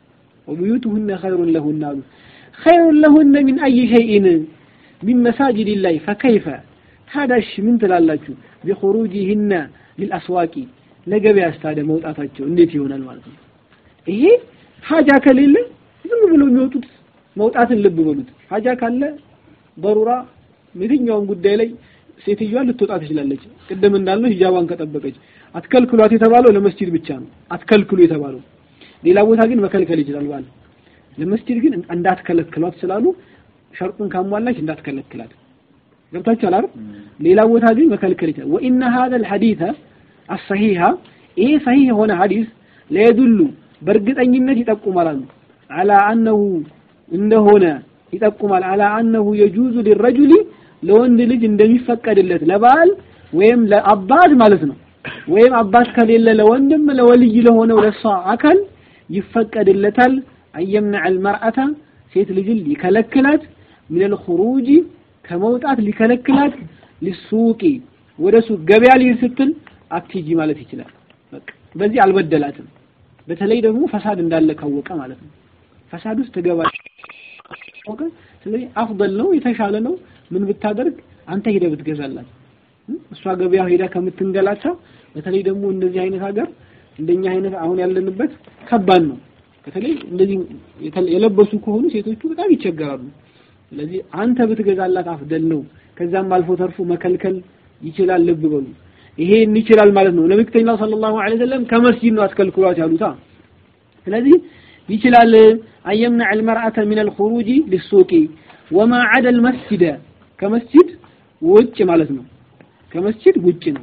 ወቡዩቱሁነ ኸይሩን ለሁነ አሉ። ኸይሩን ለሁነ ሚን አይ ሸይኢን ሚን መሳጅዲላህ ፈከይፈ ታዳሽ ምን ትላላችሁ? ቢኹሩጂሂነ ሊልአስዋቂ ለገበያ ስታደ መውጣታቸው እንዴት ይሆናል ማለት ነው። ይሄ ሀጃ ከሌለ ዝም ብሎ የሚወጡት መውጣትን ልብ በሉት። ሀጃ ካለ በሩራ የትኛውም ጉዳይ ላይ ሴትዮዋ ልትወጣ ትችላለች። ቅድም እንዳልነው ሂጃቧን ከጠበቀች አትከልክሏት የተባለው ለመስጂድ ብቻ ነው። አትከልክሉ የተባለው ሌላ ቦታ ግን መከልከል ይችላል ባል። ለመስጂድ ግን እንዳትከለክሏት ስላሉ ሸርጡን ካሟላች እንዳትከለክላት ገብታችኋል አይደል? ሌላ ቦታ ግን መከልከል ይችላል። ወኢነ ሀዘል ሐዲተ አሰሂሃ ይሄ ሰሂህ የሆነ ሐዲስ ለየዱሉ በእርግጠኝነት ይጠቁማል አሉ አላ አነሁ እንደሆነ ይጠቁማል አላ አነሁ የጁዙ ሊረጁሊ ለወንድ ልጅ እንደሚፈቀድለት ለባል ወይም ለአባት ማለት ነው ወይም አባት ከሌለ ለወንድም ለወልይ ለሆነው ለሷ አካል ይፈቀድለታል አየምነዕ አልመርአተ ሴት ልጅን ሊከለክላት ሚነል ኹሩጂ ከመውጣት ሊከለክላት ሊሱቂ ወደ ሱቅ ገበያ ሊሄድ ስትል አትሂጂ ማለት ይችላል። በቃ በዚህ አልበደላትም። በተለይ ደግሞ ፈሳድ እንዳለ ካወቀ ማለት ነው። ፈሳድ ውስጥ ትገባ ካወቀ፣ ስለዚህ አፍደል ነው የተሻለ ነው ምን ብታደርግ አንተ ሄደህ ብትገዛላት እሷ ገበያ ሄዳ ከምትንገላታ፣ በተለይ ደግሞ እንደዚህ አይነት ሀገር እንደኛ አይነት አሁን ያለንበት ከባድ ነው። በተለይ እንደዚህ የለበሱ ከሆኑ ሴቶቹ በጣም ይቸገራሉ። ስለዚህ አንተ ብትገዛላት አፍደል ነው። ከዛም አልፎ ተርፎ መከልከል ይችላል። ልብ በሉ ይሄን ይችላል ማለት ነው። ነብዩተኛው ሰለላሁ ዐለይሂ ወሰለም ከመስጂድ ነው አስከልክሏት ያሉታ። ስለዚህ ይችላል አየምነዕ አልመርአተ ሚን አልኹሩጂ ሊሱቂ ወማ ዐደ አልመስጂደ ከመስጂድ ውጭ ማለት ነው። ከመስጂድ ውጭ ነው።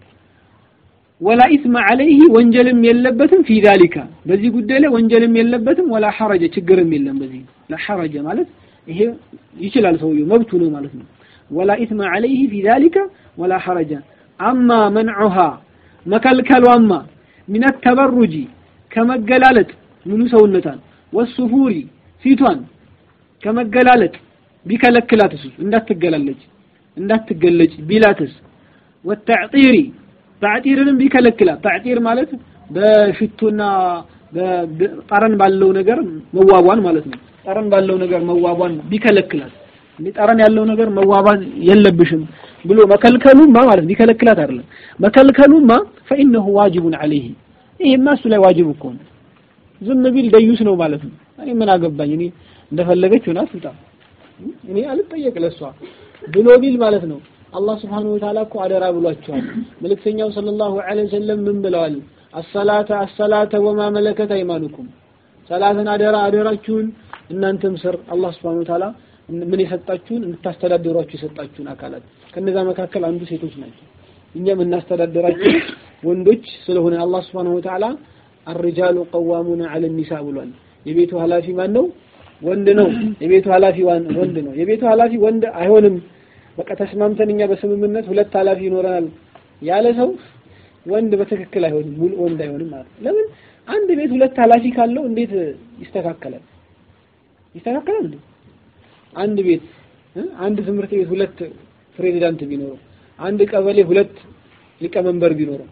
ወላ ኢስመ ዐለይሂ ወንጀልም የለበትም ፊ ዛሊካ በዚህ ጉዳይ ላይ ወንጀልም የለበትም። ወላ ሐረጀ ችግርም የለም በዚህ ላ ሐረጀ ማለት ይሄ ይችላል ሰውየው መብቱ ነው ማለት ነው። ወላ ኢስመ ዐለይሂ ፊ ዛሊካ ወላ ሐረጀ አማ መንዑሃ መከልከሏማ ሚነ ተበሩጂ ከመገላለጥ ሙሉ ሰውነቷን ወሱፉሪ ፊቷን ከመገላለጥ ቢከለክላትስ እንዳትገላለጭ እንዳትገለጭ ቢላትስ ወተዕጢሪ ታዕጢርንም ቢከለክላት ታዕጢር ማለት በሽቶና ጠረን ባለው ነገር መዋቧን ማለት ነው። ጠረን ባለው ነገር መዋቧን ቢከለክላት እንዴ ጠረን ያለው ነገር መዋቧን የለብሽም ብሎ መከልከሉማ ማለት ቢከለክላት አይደለም መከልከሉማ ፈኢነሁ ዋጅቡን ዐለይሂ ይሄማ እሱ ላይ ዋጅብ እኮ ነው። ዝም ቢል ደዩስ ነው ማለት ነው። እኔ ምን አገባኝ እኔ እንደፈለገች ሆና ትውጣ እኔ አልጠየቅ ለሷ ብሎ ቢል ማለት ነው። አላህ ስብሐነሁ ወተዓላ እኮ አደራ ብሏቸዋል። መልእክተኛው ሰለላሁ ዐለይሂ ወሰለም ምን ብለዋል? አሰላተ አሰላተ ወማ መለከት አይማኑኩም ሰላትን አደራ አደራችሁን እናንተም ስር አላህ ስብሐነሁ ወተዓላ ምን የሰጣችሁን እንድታስተዳድሯችሁ የሰጣችሁን አካላት ከነዛ መካከል አንዱ ሴቶች ናቸው። እኛም እናስተዳድራችሁ ወንዶች ስለሆነ አላህ ስብሐነሁ ወተዓላ አርጃሉ ቀዋሙና ዐለ ኒሳ ብሏል። የቤቱ ኃላፊ ማን ነው? ወንድ ነው። የቤቱ ኃላፊ ወንድ ነው። የቤቱ ኃላፊ ወንድ አይሆንም። በቃ ተስማምተን እኛ በስምምነት ሁለት ኃላፊ ይኖረናል ያለ ሰው ወንድ በትክክል አይሆንም፣ ሙሉ ወንድ አይሆንም ማለት ነው። ለምን አንድ ቤት ሁለት ኃላፊ ካለው እንዴት ይስተካከላል? ይስተካከላል እንዴ? አንድ ቤት አንድ ትምህርት ቤት ሁለት ፕሬዚዳንት ቢኖረው፣ አንድ ቀበሌ ሁለት ሊቀመንበር ቢኖረው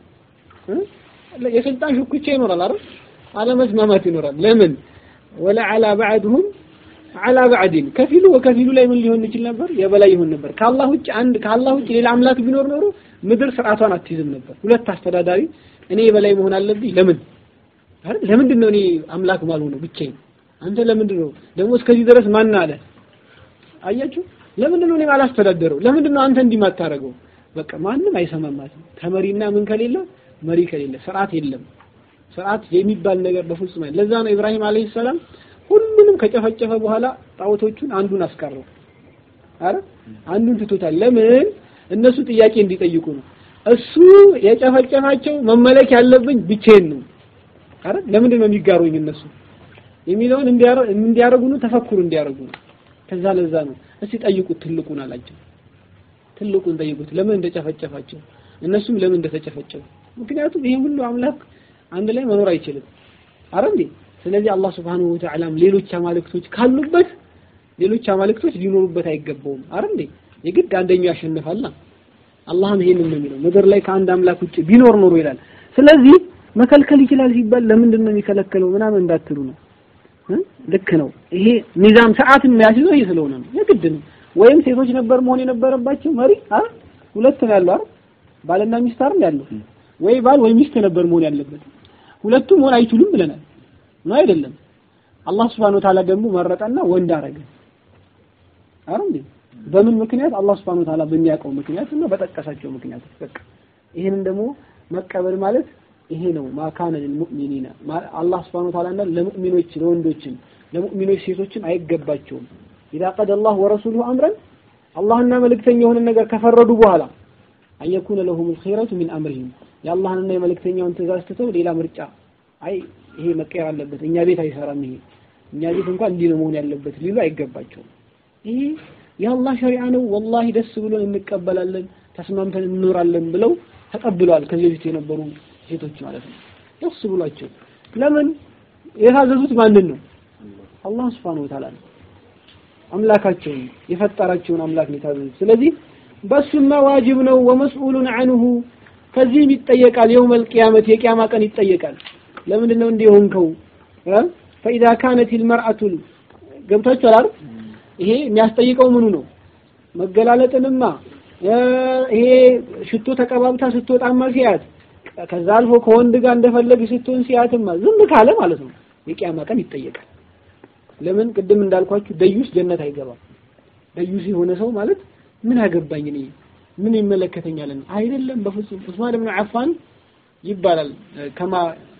የስልጣን ሽኩቻ ይኖራል አይደል? አለመስማማት ይኖራል። ለምን ወላ አላ ባዕድሁም አላ ባዕድን ከፊሉ ወከፊሉ ላይ ምን ሊሆን ይችል ነበር? የበላይ ይሆን ነበር። ከአላህ ውጭ አንድ ከአላህ ውጭ ሌላ አምላክ ቢኖር ኖሮ ምድር ስርዓቷን አትይዝም ነበር። ሁለት አስተዳዳሪ እኔ የበላይ መሆን አለብኝ። ለምን አይደል? ለምንድን ነው እኔ አምላክ ማልሆነው ብቻዬን? አንተ ለምንድን ነው ደግሞ እስከዚህ ድረስ ማን አለ? አያችሁ፣ ለምንድን ነው እኔ ማላስተዳደረው? ለምንድን ነው አንተ እንዲህ ማታረገው? በቃ ማንም አይሰማማትም። ከመሪና ምን ከሌለ መሪ ከሌለ ስርዓት የለም። ስርዓት የሚባል ነገር በፍጹም አይደለም። ለዛ ነው ኢብራሂም አለይሂ ሰላም ሁሉንም ከጨፈጨፈ በኋላ ጣዖቶቹን አንዱን አስቀረው። አረ አንዱን ትቶታል። ለምን? እነሱ ጥያቄ እንዲጠይቁ ነው። እሱ የጨፈጨፋቸው መመለክ ያለብኝ ብቻዬን ነው። አረ ለምንድን ነው የሚጋሩኝ እነሱ የሚለውን እንዲያረጉ ነው፣ ተፈኩር እንዲያረጉ ነው። ከዛ ለዛ ነው እስቲ ጠይቁት ትልቁን አላቸው። ትልቁን ጠይቁት ለምን እንደጨፈጨፋቸው እነሱም ለምን እንደተጨፈጨፉ። ምክንያቱም ይሄ ሁሉ አምላክ አንድ ላይ መኖር አይችልም። አረ እንዴ ስለዚህ አላህ Subhanahu Wa Ta'ala ሌሎች አማልክቶች ካሉበት ሌሎች አማልክቶች ሊኖሩበት አይገባውም። አረ እንዴ የግድ አንደኛው ያሸንፋልና አላህም ይሄንን ነው የሚለው ምድር ላይ ከአንድ አምላክ ውጭ ቢኖር ኖሮ ይላል። ስለዚህ መከልከል ይችላል ሲባል ለምንድን ነው የሚከለከለው ምናምን እንዳትሉ ነው። ልክ ነው። ይሄ ሚዛን ሰዓት የሚያስይዘው ይሄ ስለሆነ ነው። የግድ ነው። ወይም ሴቶች ነበር መሆን የነበረባቸው መሪ አ ሁለት ነው ያለው አይደል? ባልና ሚስት አይደል ያለው? ወይ ባል ወይ ሚስት ነበር መሆን ያለበት። ሁለቱም መሆን አይችሉም ብለናል ነው አይደለም? አላህ Subhanahu Wa Ta'ala ደግሞ መረጠና ወንድ አረገ። አይደል እንዴ? በምን ምክንያት? አላህ Subhanahu Wa Ta'ala በሚያውቀው ምክንያት እና በጠቀሳቸው ምክንያት በቃ ይሄንን ደግሞ መቀበል ማለት ይሄ ነው ማካነ ለልሙእሚኒና አላህ Subhanahu Wa Ta'ala ለሙእሚኖች ለወንዶችም ለሙእሚኖች ሴቶችም አይገባቸውም ኢዛ ቀደ አላህ ወረሱሉሁ አምረን አላህና መልእክተኛ የሆነ ነገር ከፈረዱ በኋላ አየኩነ ለሁም الخيرة من امرهم የአላህንና የመልእክተኛውን ትእዛዝ ትተው ሌላ ምርጫ አይ ይሄ መቀየር አለበት እኛ ቤት አይሰራም ይሄ እኛ ቤት እንኳን እንዲህ ነው መሆን ያለበት ሊሉ አይገባቸውም ይሄ የአላህ ሸሪዓ ነው ወላሂ ደስ ብሎን እንቀበላለን ተስማምተን እንኖራለን ብለው ተቀብለዋል ከዚህ በፊት የነበሩ ሴቶች ማለት ነው ደስ ብሏቸው ለምን የታዘዙት ማንን ነው አላህ Subhanahu Wa Ta'ala ነው አምላካቸውን የፈጠራቸውን አምላክ ነው የታዘዙት ስለዚህ በሱማ ዋጅብ ነው ወመስኡሉን አንሁ ከዚህም ይጠየቃል የውመል ቂያመት የቂያማ ቀን ይጠየቃል ለምንድን ነው እንዲህ ሆንከው ፈኢዛ ካነት ልመርአቱ ገብታችኋል አይደል ይሄ የሚያስጠይቀው ምኑ ነው መገላለጥንማ ይሄ ሽቶ ተቀባብታ ስትወጣማ ሲያት ከዛ አልፎ ከወንድ ጋር እንደፈለግ ስትሆን ሲያትማ ዝም ካለ ማለት ነው የቂያማ ቀን ይጠየቃል ለምን ቅድም እንዳልኳችሁ ደዩስ ጀነት አይገባም ደዩስ የሆነ ሰው ማለት ምን አገባኝ እኔ ምን ይመለከተኛል አይደለም በፍጹም ዑስማን ኢብኑ አፋን ይባላል ከማ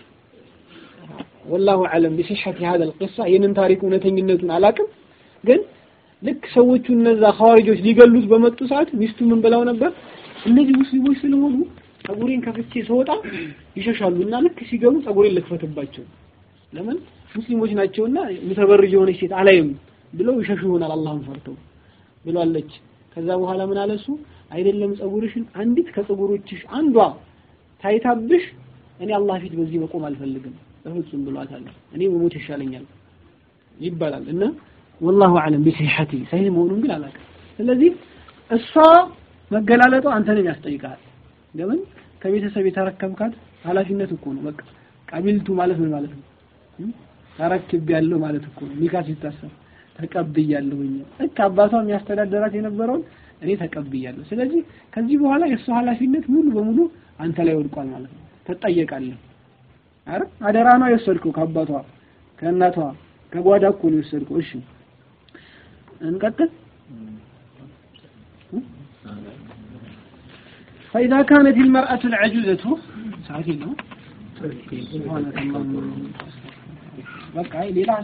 ወላሁ አለም بصحة هذا القصة ይህንን ታሪክ እውነተኝነቱን አላቅም ግን ልክ ሰዎቹ እነዛ ኸዋሪጆች ሊገሉት በመጡ ሰዓት ሚስቱ ምን ብለው ነበር እነዚህ ሙስሊሞች ስለሆኑ ጸጉሬን ከፍቼ ስወጣ ይሸሻሉ እና ልክ ሲገቡ ጸጉሬን ልክፈትባቸው ለምን ሙስሊሞች ናቸውና ምተበርጅ የሆነች ሴት አላይም ብለው ይሸሹ ይሆናል አላህን ፈርተው ብሏለች ከዛ በኋላ ምን አለ እሱ አይደለም ጸጉርሽን አንዲት ከጸጉሮችሽ አንዷ ታይታብሽ እኔ አላህ ፊት በዚህ መቆም አልፈልግም በፍጹም ብሏታል እኔ መሞት ይሻለኛል ይባላል እና ወላሁ አለም ቢሲሐቲ ሰሂህ መሆኑን ግን አላውቅም ስለዚህ እሷ መገላለጧ አንተንም ያስጠይቃል ለምን ከቤተሰብ የተረከብካት ኃላፊነት እኮ ነው በቃ ቀቢልቱ ማለት ምን ማለት ነው ተረክቤያለሁ ማለት እኮ ነው። ኒካ ሲታሰር ተቀብያለሁኝ። ልክ አባቷ የሚያስተዳደራት የነበረውን እኔ ተቀብያለሁ። ስለዚህ ከዚህ በኋላ የእሱ ኃላፊነት ሙሉ በሙሉ አንተ ላይ ወድቋል ማለት ነው። ትጠየቃለህ። አረ አደራ ነው የወሰድከው ከአባቷ ከእናቷ ከጓዳ እኮ ነው የወሰድከው። እሺ እንቀጥል። فإذا كانت المرأة العجوزة ساعتين بقى ሌላ